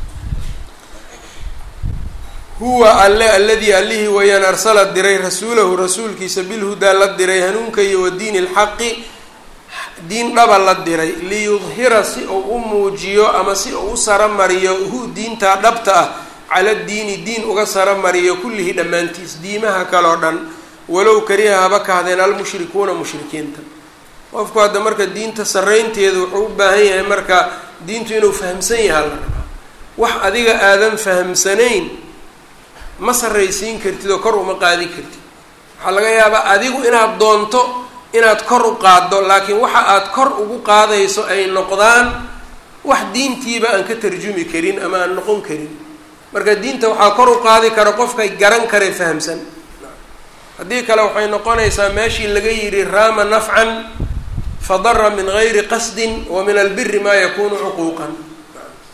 huwa alle alladii allihii wayaan arsala diray rasuulahu rasuulkiisa bilhudaa la diray hanuunka iyo wa diini lxaqi diin dhaba la diray liyudhira si uu u muujiyo ama si uu u saramariyo hu diintaa dhabta ah cala diini diin uga saramariyo kullihi dhammaantiis diimaha kaleo dhan walow kariha haba kahdeen almushrikuuna mushrikiinta qofku hadda marka diinta saraynteeda wuxuu u baahan yahay marka diintu inuu fahamsan yaha la rabaa wax adiga aadan fahamsanayn ma sarraysiin kartid oo kor uma qaadin kartid waxaa laga yaabaa adigu inaad doonto inaad kor u qaaddo laakiin waxa aad kor ugu qaadayso ay noqdaan wax diintiiba aan ka tarjumi karin ama aan noqon karin marka diinta waxaa kor u qaadi kara qofkay garan kare fahamsan haddii kale waxay noqonaysaa meeshii laga yidhi raama nafcan fadara min gayri qasdin wa min albiri maa yakunu cuquuqan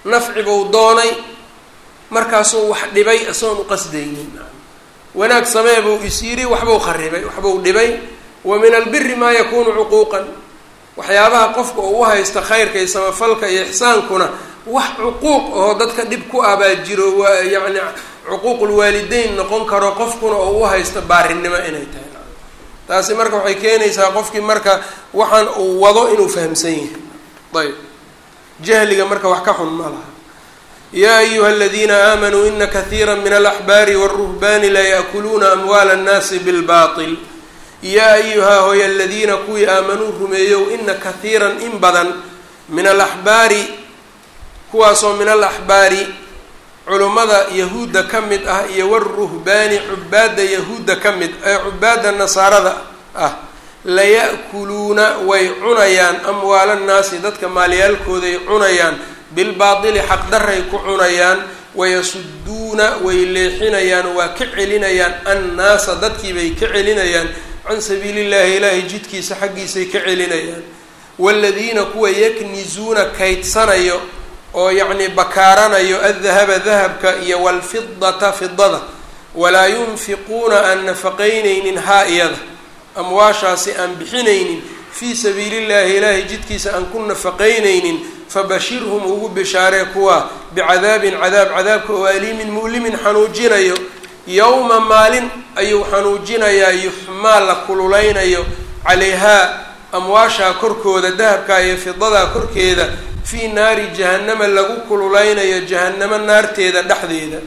nafci buu doonay markaasuu wax dhibay isagoon uqasdaynin wanaag samee buu is yidhi waxbuu kharibay waxbuu dhibay wa min albiri maa yakunu cuquuqan waxyaabaha qofka uu u haysta khayrka iyo samafalka iyo ixsaankuna wax cuquuq oo dadka dhib ku abaa jiro waa yacni cuquuqulwaalideyn noqon karo qofkuna oo u haysta baarinimo inay tahay taasi marka waxay keenaysaa qofkii marka waxaan uu wado inuu fahamsan yahay ayb jahliga marka wax ka xun ma laha yaa ayuha aladiina aamanuu ina kahiira min alaxbaari wاlruhbani la yaakuluuna amwaala اnnaasi bilbaطil yaa ayuhaa hooy aladiina kuwii aamanuu rumeeyow ina kahiiran in badan min alaxbaari kuwaasoo min alaxbaari culummada yahuudda ka mid ah iyo waruhbaani cubaadda yahuudda ka mid ee cubaadda nasaarada ah laya'kuluuna way cunayaan amwaala nnaasi dadka maalyaalkooday cunayaan bilbaatili xaqdaray ku cunayaan wayasuduuna way leexinayaan waa ka celinayaan annaasa dadkiibay ka celinayaan can sabiili llahi ilaahay jidkiisa xaggiisay ka celinayaan waaladiina kuwa yaknizuuna kaydsanayo oo yacni bakaaranayo addahaba dahabka iyo waalfidata fidada walaa yunfiquuna aan nafaqaynaynin haa iyada amwaashaasi aan bixinaynin fii sabiili llahi ilaahay jidkiisa aan ku nafaqaynaynin fabashirhum ugu bishaaree kuwa bicadaabin cadaab cadaabka oo aliimin mu'limin xanuujinayo yowma maalin ayuu xanuujinayaa yuxmaa la kululeynayo calayhaa amwaashaa korkooda dahabka iyo fidadaa korkeeda fii naari jahannama lagu kululeynayo jahannamo naarteeda dhexdeeda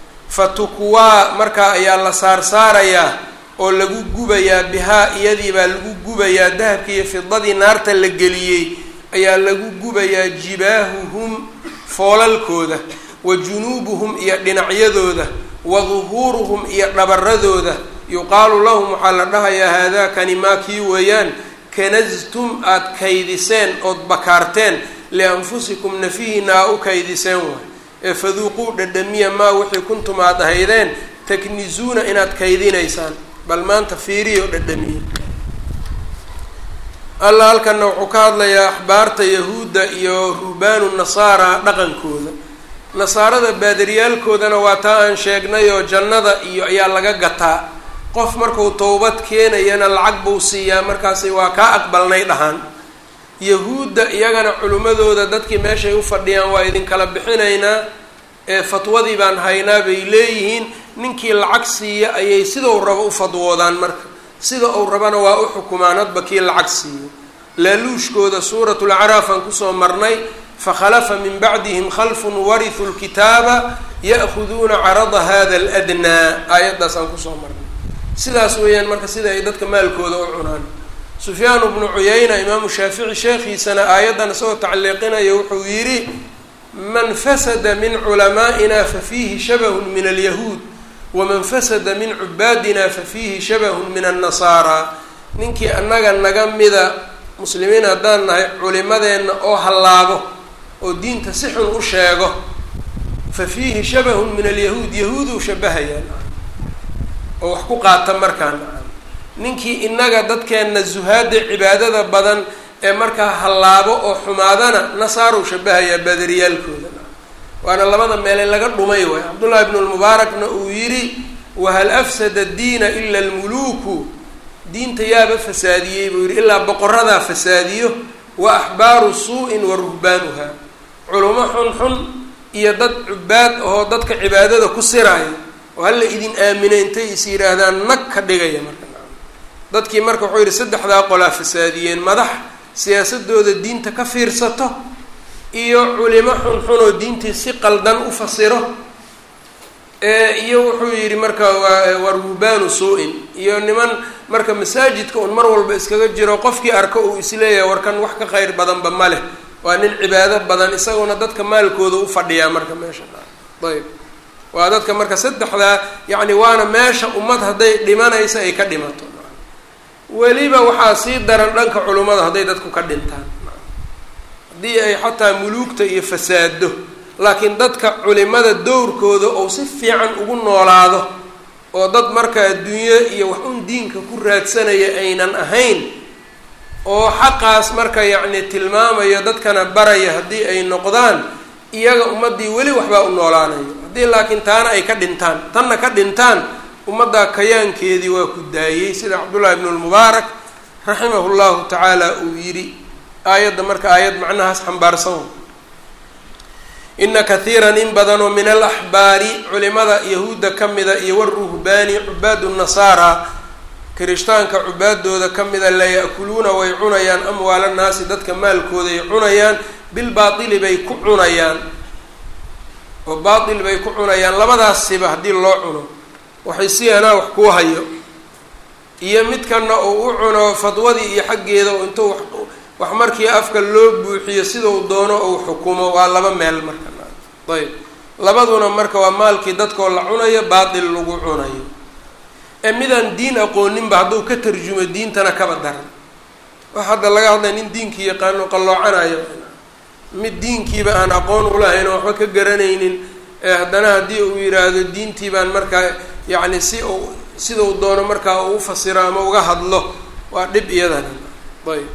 fatukwaa markaa ayaa la saarsaarayaa oo lagu gubayaa bihaa iyadii baa lagu gubayaa dahabka iyo fidadii naarta la geliyey ayaa lagu gubayaa jibaahuhum foolalkooda wa junuubuhum iyo dhinacyadooda wa duhuuruhum iyo dhabaradooda yuqaalu lahum waxaa la dhahayaa haadaakani maa kii weeyaan kanastum aada kaydiseen ood bakaarteen lianfusikum nafihiina aa u kaydiseen waay ee faduuquu dhadhamiya maa wixii kuntum aad ahaydeen taknizuuna inaad kaydinaysaan bal maanta fiiriyo dhadhamiya alla halkana wuxuu ka hadlayaa axbaarta yahuudda iyo ruhbaanu nasaara dhaqankooda nasaarada baadariyaalkoodana waa taa aan sheegnay oo jannada iyo ayaa laga gataa qof markuu towbad keenayana lacag buu siiyaa markaasi waa kaa aqbalnay dhahaan yahuudda iyagana culimmadooda dadkii meeshay u fadhiyaan waa idinkala bixinaynaa ee fatwadii baan haynaa bay leeyihiin ninkii lacag siiya ayay sidau rabo u fadwoodaan marka sida uu rabana waa u xukumaan hadba kii lacag siiyo laaluushkooda suuratu lacraaf aan kusoo marnay fakhalafa min bacdihim khalfun warithuu lkitaaba ya'khuduuna carada hada aladnaa aayaddaas aan kusoo marnay sidaas weeyaan marka sida ay dadka maalkooda u cunaan sufyaan bnu cuyayna imaamu shaafici sheekhiisana aayaddan isagoo tacliiqinaya wuxuu yidhi man fasada min culamaa'ina fafiihi shabahun min alyahuud waman fasada min cubaadina fafiihi shabahun min annasaara ninkii annaga naga mida muslimiin haddaan nahay culimadeenna oo hallaabo oo diinta si xun u sheego fa fiihi shabahun min alyahuud yahuuduu shabahayaan oo wax ku qaata markaan ninkii innaga dadkeenna zuhaada cibaadada badan ee markaa hallaabo oo xumaadana nasaaruu shabahayaa baadariyaalkooda waana labada meele laga dhumay waay cabdullahi ibnu lmubaarakna uu yidhi wahal afsada diina ila almuluuku diinta yaaba fasaadiyey buu yidhi ilaa boqoradaa fasaadiyo wa axbaaru suu-in wa ruhbaanuha culimo xun xun iyo dad cubaad ahoo dadka cibaadada ku siraayo oo hala idin aamina intay is yidhaahdaan nag ka dhigaya marka dadkii marka wuxuu yidhi saddexdaa qolaa fasaadiyeen madax siyaasadooda diinta ka fiirsato iyo culimo xun xun oo diintii si qaldan u fasiro iyo wuxuu yidhi marka waa ruhbaanu suu-in iyo niman marka masaajidka un mar walba iskaga jiro qofkii arko uu isleeyahay warkan wax ka kheyr badanba ma leh waa nin cibaado badan isaguna dadka maalkooda u fadhiyaa marka meesha ayb waa dadka marka saddexdaa yacni waana meesha ummad hadday dhimanaysa ay ka dhimato weliba waxaa sii daran dhanka culummada hadday dadku ka dhintaan haddii ay xataa muluugta iyo fasaado laakiin dadka culimada dowrkooda ou si fiican ugu noolaado oo dad marka adduunyo iyo wax un diinka ku raadsanaya aynan ahayn oo xaqaas marka yacni tilmaamayo dadkana baraya haddii ay noqdaan iyaga ummaddii weli waxbaa u noolaanayo haddii laakiin taana ay ka dhintaan tanna ka dhintaan ummaddaa kayaankeedii waa ku daayey sida cabdullahi ibnu lmubaarak raximahu llahu tacaala uu yidhi aayadda marka aayad macnahaas xambaarsan ina kathiiran in badanoo min alaxbaari culimada yahuudda ka mida iyo waruhbaani cubaadu nasaara kirishtaanka cubaadooda ka mida la ya-kuluuna way cunayaan amwaala naasi dadka maalkooday cunayaan bilbaatili bay ku cunayaan oo baatil bay ku cunayaan labadaasiba haddii loo cuno waxay si anaa wax kuu hayo iyo midkana uu u cuno fadwadii iyo xaggeeda oo intuu wax markii afka loo buuxiyo sidau doono uu xukumo waa laba meel marka ayb labaduna marka waa maalkii dadkoo la cunayo baatil lagu cunayo ee midaan diin aqooninba hadduu ka tarjumo diintana kaba daran wax hadda laga hadlay nin diinkii yaqaano qalloocanayo mid diinkiiba aan aqoon ulahayn oo waxba ka garanaynin ee haddana haddii uu yidhaahdo diintii baan markaa yacni si uu sidau doono markaa uu ufasiro ama uga hadlo waa dhib iyadana ayb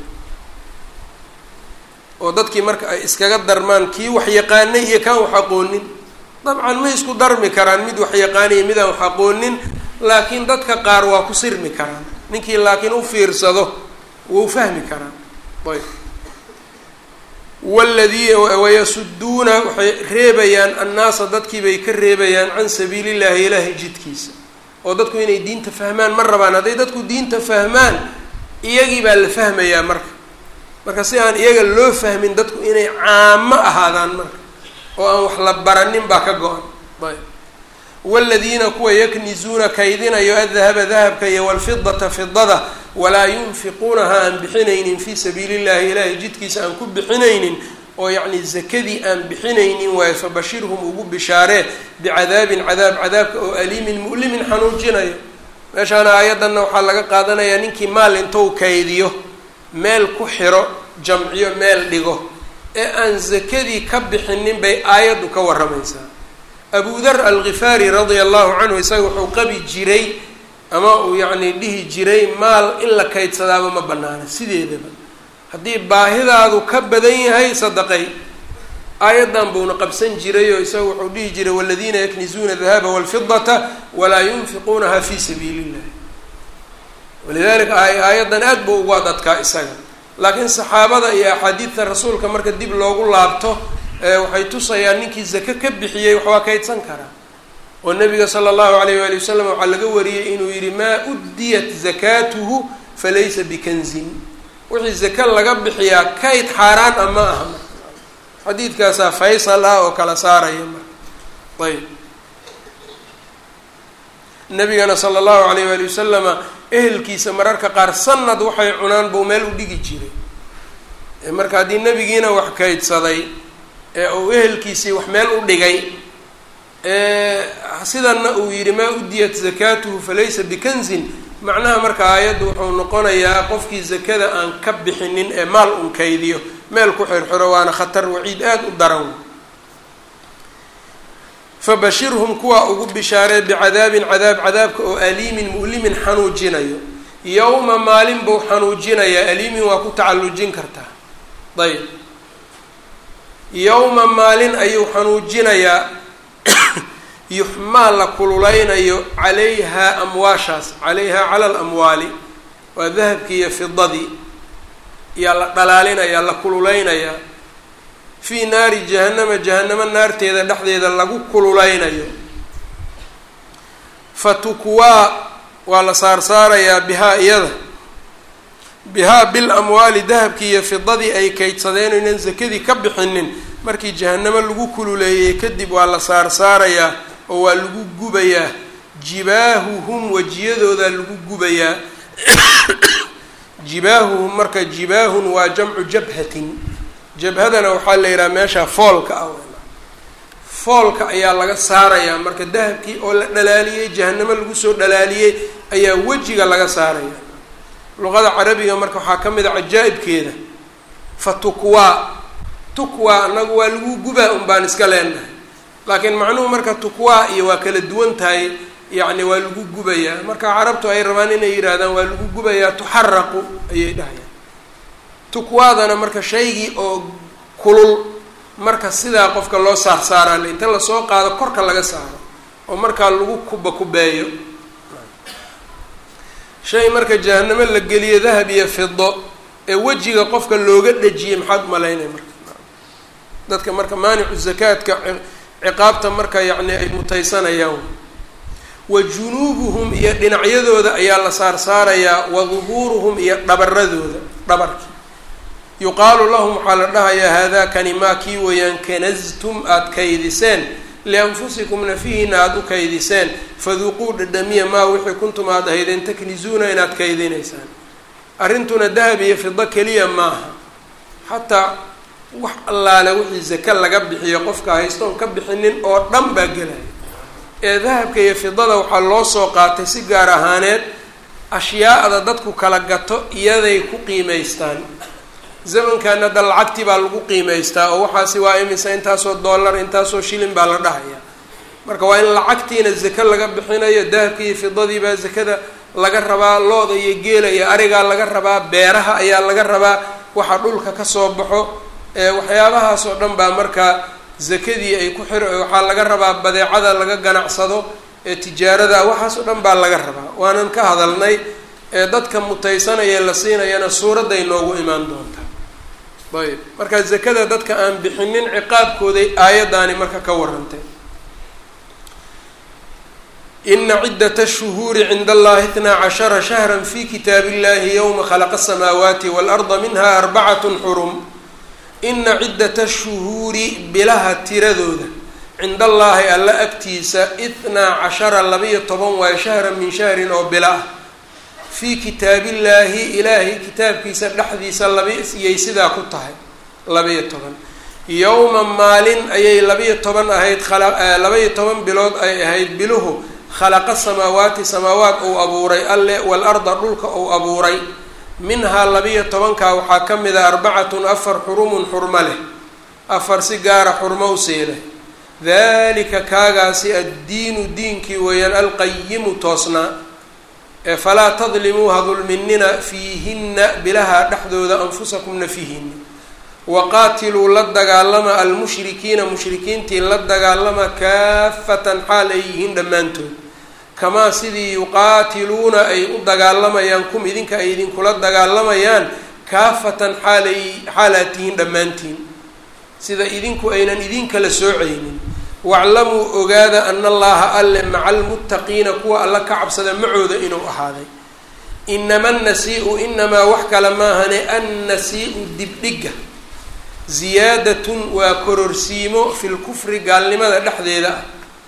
oo dadkii marka ay iskaga darmaan kii wax yaqaanay iyo kaan wax aqoonin dabcan ma isku darmi karaan mid wax yaqaaniyo midaan wax aqoonin laakiin dadka qaar waa ku sirmi karaan ninkii laakiin u fiirsado wuu fahmi karaan ayb waladii wayasuduuna waxay reebayaan annaasa dadkii bay ka reebayaan can sabiili llahi ilaahay jidkiisa oo dadku inay diinta fahmaan ma rabaan hadday dadku diinta fahmaan iyagii baa la fahmayaa marka marka si aan iyaga loo fahmin dadku inay caamo ahaadaan marka oo aan wax la baranin baa ka go-an ayb waladiina kuwa yaknizuuna kaydinayo adahaba dahabka iyo walfidata fidada walaa yunfiquunaha aan bixinaynin fii sabiili llahi ilaahay jidkiisa aan ku bixinaynin oo yacni zakadii aan bixinaynin waayo fabashirhum ugu bishaaree bicadaabin cadaab cadaabka oo aliimin mu'limin xanuujinayo meeshaana aayaddanna waxaa laga qaadanayaa ninkii maal intou kaydiyo meel ku xiro jamciyo meel dhigo ee aan zakadii ka bixinin bay aayaddu ka warramaysaa abu dar alghifaari radia allahu canhu isaga wuxuu qabi jiray ama uu yacni dhihi jiray maal in la kaydsadaaba ma banaana sideedaba haddii baahidaadu ka badan yahay sadaqay aayaddan buuna qabsan jiray oo isaga wuxuu dhihi jiray waladiina yaknizuuna dahaba walfidata walaa yunfiquunaha fi sabiili illahi walidalika aayaddan aad buu ugu adadkaa isaga laakiin saxaabada iyo axaadiidta rasuulka marka dib loogu laabto waxay tusayaan ninkii zake ka bixiyey waxbaa kaydsan karaa oo nabiga sala allahu alayh waali wasalam waxaa laga wariyey inuu yihi maa uddiyat zakaatuhu falaysa bikanzin wixii zake laga bixiyaa kayd xaaraan ah ma aha marka xadiidkaasaa faysal ah oo kala saaraya marka ayb nabigana sala allahu alayh waali wasalama ehelkiisa mararka qaar sanad waxay cunaan buu meel u dhigi jiray marka haddii nebigiina wax kaydsaday ee uu ehelkiisii wax meel u dhigay sidanna uu yidhi maa udiyat zakaatuhu falaysa bikanzin macnaha marka aayaddu wuxuu noqonayaa qofkii zakada aan ka bixinin ee maal un kaydiyo meel ku xirxiro waana khatar waciid aada u daran fabashirhum kuwaa ugu bishaaree bicadaabin cadaab cadaabka oo aliimin mu'limin xanuujinayo yowma maalin buu xanuujinayaa aliimin waa ku tacallujin kartaa ayb yowma maalin ayuu xanuujinayaa yuxmaa la kululeynayo calayhaa amwaashaas calayhaa cala alamwaali waa dahabkii iyo fidadii yaa la dhalaalinayaa la kululeynayaa fii naari jahannama jahanamo naarteeda dhexdeeda lagu kululeynayo fatukwaa waa la saarsaarayaa bihaa iyada bihaa bil amwaali dahabkii iyo fidadii ay kaydsadeen inaan sakadii ka bixinin markii jahanamo lagu kululeeyey kadib waa la saarsaarayaa oo waa lagu gubayaa jibaahuhum wejiyadoodaa lagu gubayaa jibaahuhum marka jibaahun waa jamcu jabhatin jabhadana waxaa la yidhaha meesha foolka ah foolka ayaa laga saarayaa marka dahabkii oo la dhalaaliyey jahanamo lagu soo dhalaaliyey ayaa wejiga laga saaraya luqada carabiga marka waxaa ka mid a cajaa'ibkeeda fa tukwaa tukwaa anagu waa lagu gubaa un baan iska leenahay laakiin macnuhu marka tukwaa iyo waa kala duwan tahay yacni waa lagu gubayaa marka carabtu ay rabaan inay yidhaahdaan waa lagu gubayaa tuxaraqu ayay dhahayaan tukwaadana marka shaygii oo kulul marka sidaa qofka loo saarsaaraa le inta lasoo qaado korka laga saaro oo markaa lagu kuba kubeeyo shay marka jahanamo la geliyo dahab iyo fido ee wejiga qofka looga dhejiyay maxaad umalaynaya marka dadka marka maanicu zakaadka ciqaabta marka yacni ay mutaysanayaan wa junuubuhum iyo dhinacyadooda ayaa la saarsaarayaa wa duhuuruhum iyo dhabaradooda dhabarkii yuqaalu lahum waxaa la dhahayaa haadakani maa kii weeyaan kanastum aada kaydiseen lianfusikum nafihiina aada u kaydiseen faduuquu dhadhamiya maa wixii kuntum aada ahaydeen taknizuuna inaad kaydinaysaan arrintuna dahab iyo fido keliya maaha xataa wax allaale wixii zake laga bixiyo qofka haystoon ka bixinin oo dhan baa gelaya ee dahabka iyo fidada waxaa loo soo qaatay si gaar ahaaneed ashyaa'da dadku kala gato iyaday ku qiimaystaan zamankan hadda lacagtii baa lagu qiimaystaa oo waxaasi waa imisa intaasoo dollar intaasoo shilin baa la dhahaya marka waa in lacagtiina zake laga bixinayo dahabkii iyo fidadii baa zakada laga rabaa looda iyo geela iyo arigaa laga rabaa beeraha ayaa laga rabaa waxa dhulka kasoo baxo waxyaabahaas oo dhan baa markaa zakadii ay ku xir waxaa laga rabaa badeecada laga ganacsado ee tijaarada waxaas oo dhan baa laga rabaa waanan ka hadalnay ee dadka mutaysanaya la siinayana suuradday noogu imaan doontaa ayb marka zakada dadka aan bixinin ciqaabkooday aayaddaani marka ka warantay ina ciddata shuhuuri cinda allahi itnaa cashara shahra fi kitaab illahi yowma khalaqa asamaawaati waalarda minha arbacatun xurum ina ciddata shuhuuri bilaha tiradooda cinda allaahi alla agtiisa itnaa cashara labayo toban waayo shahran min shahrin oo bila ah fii kitaabillaahi ilaahay kitaabkiisa dhexdiisa labayay sidaa ku tahay labayo toban yowma maalin ayay labayo toban ahayd labayo toban bilood ay ahayd biluhu khalaqa samaawaati samaawaat uu abuuray alle waalarda dhulka uu abuuray minhaa labiyo tobankaa waxaa ka mid a arbacatun afar xurumun xurmo leh afar si gaara xurmo u siileh dalika kaagaasi addiinu diinkii weeyaan alqayimu toosnaa ee falaa tadlimuu ha dulminina fiihinna bilaha dhexdooda anfusakum nafihinna waqaatiluu la dagaalama almushrikiina mushrikiintii la dagaalama kaafatan xaal ay yihiin dhammaantood kamaa sidii yuqaatiluuna ay u dagaalamayaan kum idinka ay idinkula dagaalamayaan kaafatan xaalay xaalaad tihiin dhammaantiin sida idinku aynan idinkala soocaynin waclamuu ogaada ana allaha alle maca almuttaqiina kuwa alla ka cabsada macooda inuu ahaaday inama annasi-u inamaa wax kale maahane annasi-u dibdhiga ziyaadatun waa kororsiimo fi lkufri gaalnimada dhexdeeda ah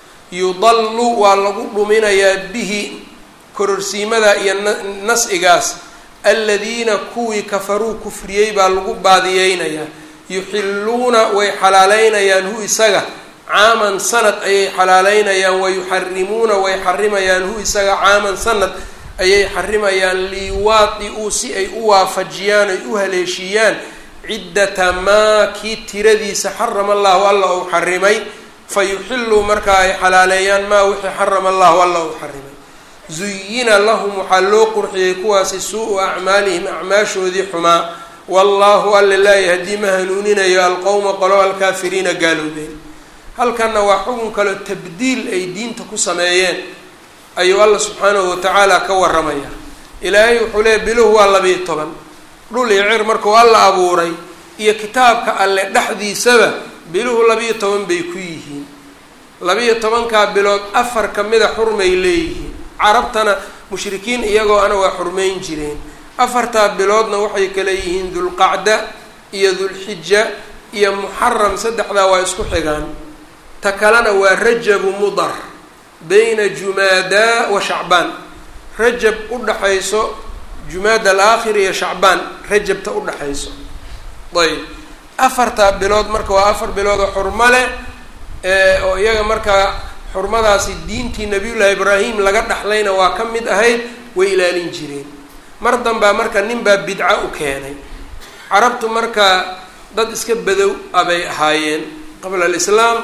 yudallu waa lagu dhuminayaa bihi kororsiimada iyo nas-igaas aladiina kuwii kafaruu kufriyey baa lagu baadiyeynayaa yuxilluuna way xalaaleynayaan hu isaga caaman sanad ayay xalaaleynayaan wayuxarimuuna way xarimayaan hu isaga caaman sanad ayay xarimayaan liwaadi-uu si ay u waafajiyaan ay u haleeshiiyaan ciddata maa kii tiradiisa xarama allahu alla uu xarimay fa yuxilluu markaa ay xalaaleeyaan maa wixii xarama allahu alla uu xarimay zuyina lahum waxaa loo qurxiyey kuwaasi suu-u acmaalihim acmaashoodii xumaa wallaahu alla laa yahdii ma hanuuninayo alqowma qolo alkaafiriina gaaloobeen halkanna waa xukun kaleo tabdiil ay diinta ku sameeyeen ayuu alla subxaanahu watacaala ka waramaya ilaahay wuxuu leeya biluhu waa labiiyo toban dhul iyo cir markuu alla abuuray iyo kitaabka alle dhexdiisaba biluhu labiiyo toban bay ku yihiin labiiyo tobankaa bilood afar kamida xurmay leeyihiin carabtana mushrikiin iyagoo ana waa xurmayn jireen afartaa biloodna waxay kale yihiin dulqacda iyo dulxija iyo muxaram saddexdaa waa isku xigaan ta kalena waa rajabu mudar bayna jumaada wa shacbaan rajab u dhaxayso jumaada alaakhir iyo shacbaan rajabta u dhaxayso ayb afartaa bilood marka waa afar bilood oo xurmo leh oo iyaga markaa xurmadaasi diintii nabiyullaahi ibraahim laga dhaxlayna waa ka mid ahayd way ilaalin jireen mar danbaa marka nin baa bidco u keenay carabtu marka dad iska badow abay ahaayeen qabla alislaam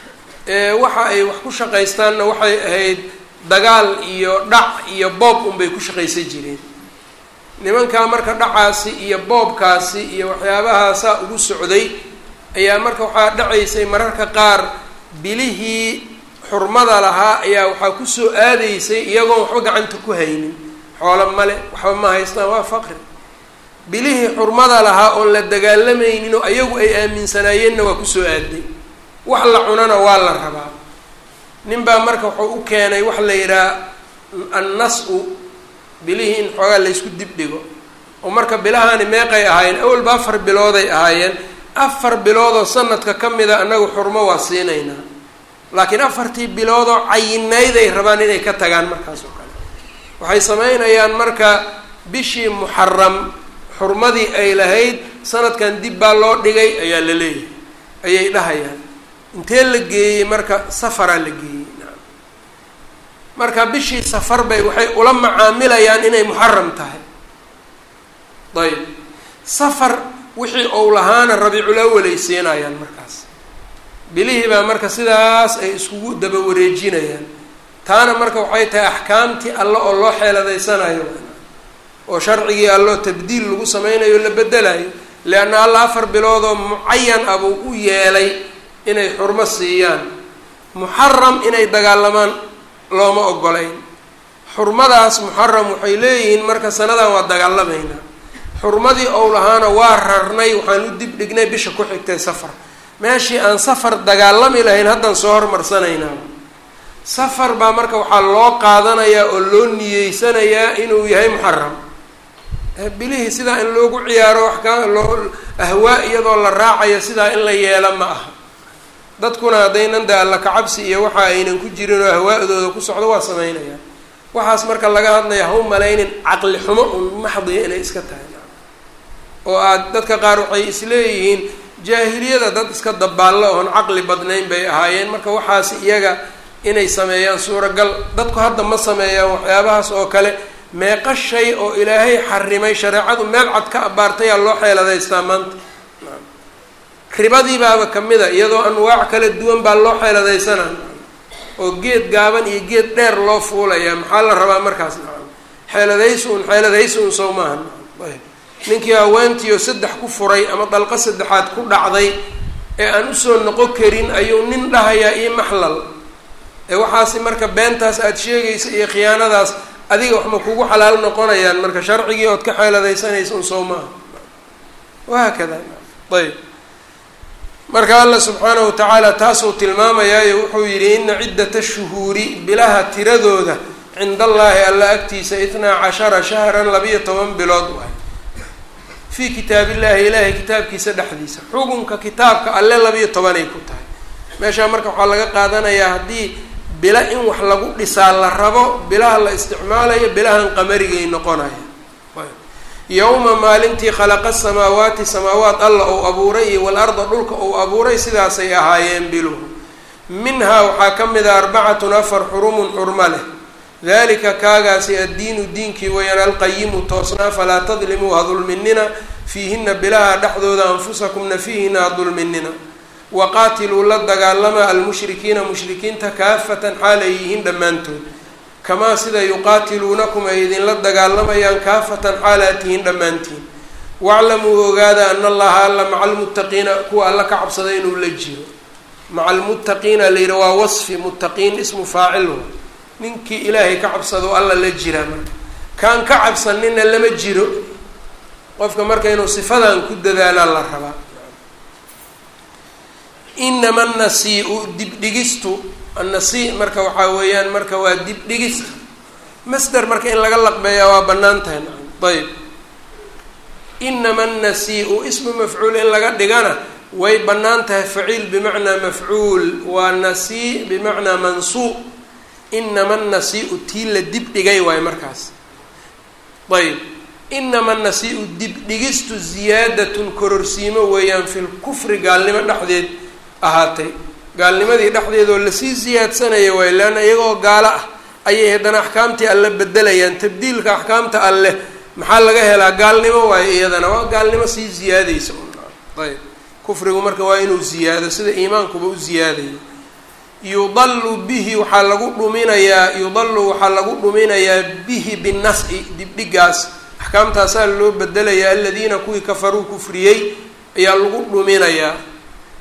waxa ay wax ku shaqaystaanna waxay ahayd dagaal iyo dhac iyo boob unbay ku shaqaysan jireen nimankaa marka dhacaasi iyo boobkaasi iyo waxyaabahaasaa ugu socday ayaa marka waxaa dhacaysay mararka qaar bilihii xurmada lahaa ayaa waxaa kusoo aadaysay iyagoon waxba gacanta ku haynin xoolo male waxba ma haystaan waa faqri bilihii xurmada lahaa oon la dagaalamaynin oo ayagu ay aaminsanaayeenna waa kusoo aaday wax la cunana waa la rabaa nin baa marka wuxuu u keenay wax la yidhaha annas-u bilihii in xoogaa laysku dibdhigo oo marka bilahaani meeqay ahaayeen awalba afar bilooday ahaayeen afar biloodoo sanadka ka mida annagu xurmo waa siinaynaa laakiin afartii biloodoo cayinayday rabaan inay ka tagaan markaas oo kale waxay sameynayaan marka bishii muxaram xurmadii ay lahayd sanadkan dib baa loo dhigay ayaa la leeyahay ayay dhahayaan intee la geeyey marka safaraa la geeyey marka bishii safar bay waxay ula macaamilayaan inay muxaram tahay ayb safar wixii ou lahaana rabiicul awalay siinayaan markaas bilihii baa marka sidaas ay iskugu daba wareejinayaan taana marka waxay tahay axkaamtii alle oo loo xeeladaysanayo oo sharcigii alloo tabdiil lagu sameynayo la bedelayo leanna alla afar biloodoo mucayan ah buu u yeelay inay xurmo siiyaan muxaram inay dagaalamaan looma ogolayn xurmadaas muxaram waxay leeyihiin marka sanadan waa dagaalamaynaa xurmadii ou lahaana waa rarnay waxaan u dib dhignay bisha ku xigtay safar meeshii aan safar dagaalami lahayn haddaan soo hormarsanaynaa safar baa marka waxaa loo qaadanayaa oo loo niyeysanayaa inuu yahay muxaram bilihii sidaa in loogu ciyaaro wax ka loo ahwaa iyadoo la raacayo sidaa in la yeelo ma aha dadkuna haddaynan de alla kacabsi iyo waxa aynan ku jirin oo ahwaa'dooda ku socdo waa sameynayaan waxaas marka laga hadlaya ha u malaynin caqli xumo un maxdiya inay iska tahay oo aad dadka qaar waxay isleeyihiin jaahiliyada dad iska dabaallo oon caqli badnayn bay ahaayeen marka waxaas iyaga inay sameeyaan suuragal dadku hadda ma sameeyaan waxyaabahaas oo kale meeqa shay oo ilaahay xarimay shareecadu meel cad ka abaartayaa loo xeeladaystaa maanta ribadii baaba kamid a iyadoo anwaac kala duwan baa loo xeeladaysana oo geed gaaban iyo geed dheer loo fuulayaa maxaa la rabaa markaas nacam xeeladaysi un xeeladaysi un sow maaha ayb ninkii haweentiio saddex ku furay ama dalqo saddexaad ku dhacday ee aan usoo noqon karin ayuu nin dhahayaa io maxlal ee waxaasi marka beentaas aada sheegaysa iyo khiyaanadaas adiga waxma kugu xalaal noqonayaan marka sharcigii ood ka xeeladaysanaysa un sow maaha wahaakada ayb marka alla subxaanahu wa tacaala taasuu tilmaamayaayo wuxuu yidhi ina ciddata shuhuuri bilaha tiradooda cinda allaahi alla agtiisa itnaa cashara shahran labiyo toban bilood waay fii kitaabillahi ilaahay kitaabkiisa dhexdiisa xukunka kitaabka alle labiyo tobanay ku tahay meeshaa marka waxaa laga qaadanayaa haddii bila in wax lagu dhisaa la rabo bilaha la isticmaalayo bilahan qamarigay noqonaya yowma maalintii khalaqa samaawaati samaawaat alla ou abuuray iyo walarda dhulka ou abuuray sidaasay ahaayeen biluhu minhaa waxaa ka mid a arbacatun afar xurumun xurmo leh dalika kaagaasi addiinu diinkii wayaan alqayimu toosnaa falaa tadlimuu ha dulminina fiihina bilaha dhexdooda anfusakum nafiihina ha dulminina waqaatiluu la dagaalama almushrikiina mushrikiinta kaafatan xaal ay yihiin dhammaantood kamaa sida yuqaatiluunakum ay idinla dagaalamayaan kaafatan xaalaad tihiin dhammaantiin waclamuu ogaada ana allaha alla maca almuttaqiina kuwa alla ka cabsada inuu la jiro maca almuttaqiina la yidhi waa wasfi muttaqiin ismu faacil ninkii ilaahay ka cabsado alla la jiraa marka kaan ka cabsanina lama jiro qofka marka inuu sifadan ku dadaalaa la rabaa inama annasii-u dibdhigistu annasii marka waxaa weeyaan marka waa dibdhigista masder marka in laga laqbeeyaa waa bannaan tahay ayb inama annasii-u ismu mafcuul in laga dhigana way bannaan tahay faciil bimacnaa mafcuul waa nasii bimacnaa mansuu inama annasii-u tii la dibdhigay waayo markaas ayb inama annasii-u dibdhigistu ziyaadatun kororsiimo weeyaan fil kufri gaalnimo dhexdeed ahaatay gaalnimadii dhexdeedoo lasii siyaadsanaya waayo leanna iyagoo gaalo ah ayay haddana axkaamtii alle bedelayaan tabdiilka axkaamta alleh maxaa laga helaa gaalnimo waayo iyadana waa gaalnimo sii ziyaadaysa ayb kufrigu marka waa inuu ziyaado sida iimaankuba u ziyaadayo yudalu bihi waxaa lagu dhuminayaa yudalu waxaa lagu dhuminayaa bihi binnas-i dibdhigaas axkaamtaasaa loo bedelayaa aladiina kuwii kafaruu kufriyey ayaa lagu dhuminayaa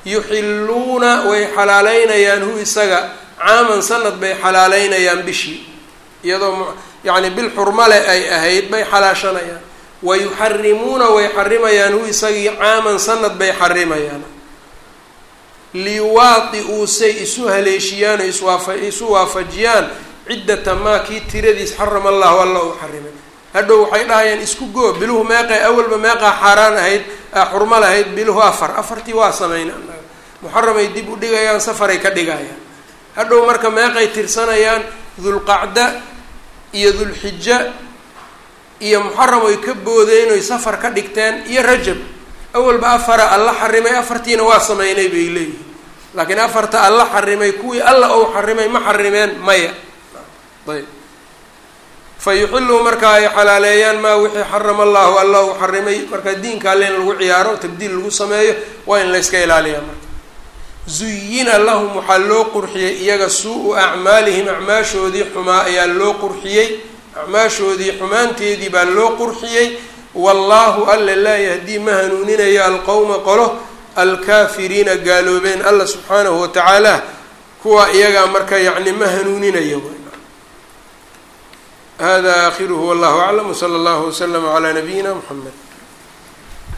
yuxiluuna way xalaaleynayaan hu isaga caaman sanad bay xalaaleynayaan bishii iyadoo yacni bil xurmale ay ahayd bay xalaashanayaan wa yuxarimuuna way xarimayaan hu isagii caaman sanad bay xarimayaan liwaadi-uu say isu haleeshiyaan oo iswaafa isu waafajiyaan ciddata maa kii tiradiis xarama allahu alla uu xarimay hadhow waxay dhahayaan isku goo biluhu meeqay awalba meeqaa xaaraan ahayd xurmo lahayd biluhu afar afartii waa samayna muxaramay dib u dhigayaan safaray ka dhigayaan hadhow marka meeqay tirsanayaan dulqacda iyo dulxija iyo muxaram oy ka boodeen oy safar ka dhigteen iyo rajab awalba afara alla xarimay afartiina waa sameynay bay leeyihin laakiin afarta alla xarimay kuwii alla ou xarimay ma xarimeen maya ayb fa yuxiluu markaa ay xalaaleeyaan maa wixii xarama allahu alla uu xarimay marka diinka alle in lagu ciyaaro tabdiil lagu sameeyo waa in layska ilaaliyaa marka zuyina lahum waxaa loo qurxiyey iyaga suu-u acmaalihim acmaashoodii xumaa ayaa loo qurxiyey acmaashoodii xumaanteedii baa loo qurxiyey wallaahu alla laa yahdii ma hanuuninayo alqowma qolo alkaafiriina gaaloobeen alla subxaanahu watacaala kuwa iyagaa marka yacni ma hanuuninayo hada akhiruhu wallahu aclam wsala allahu waslama calaa nabiyina mxamed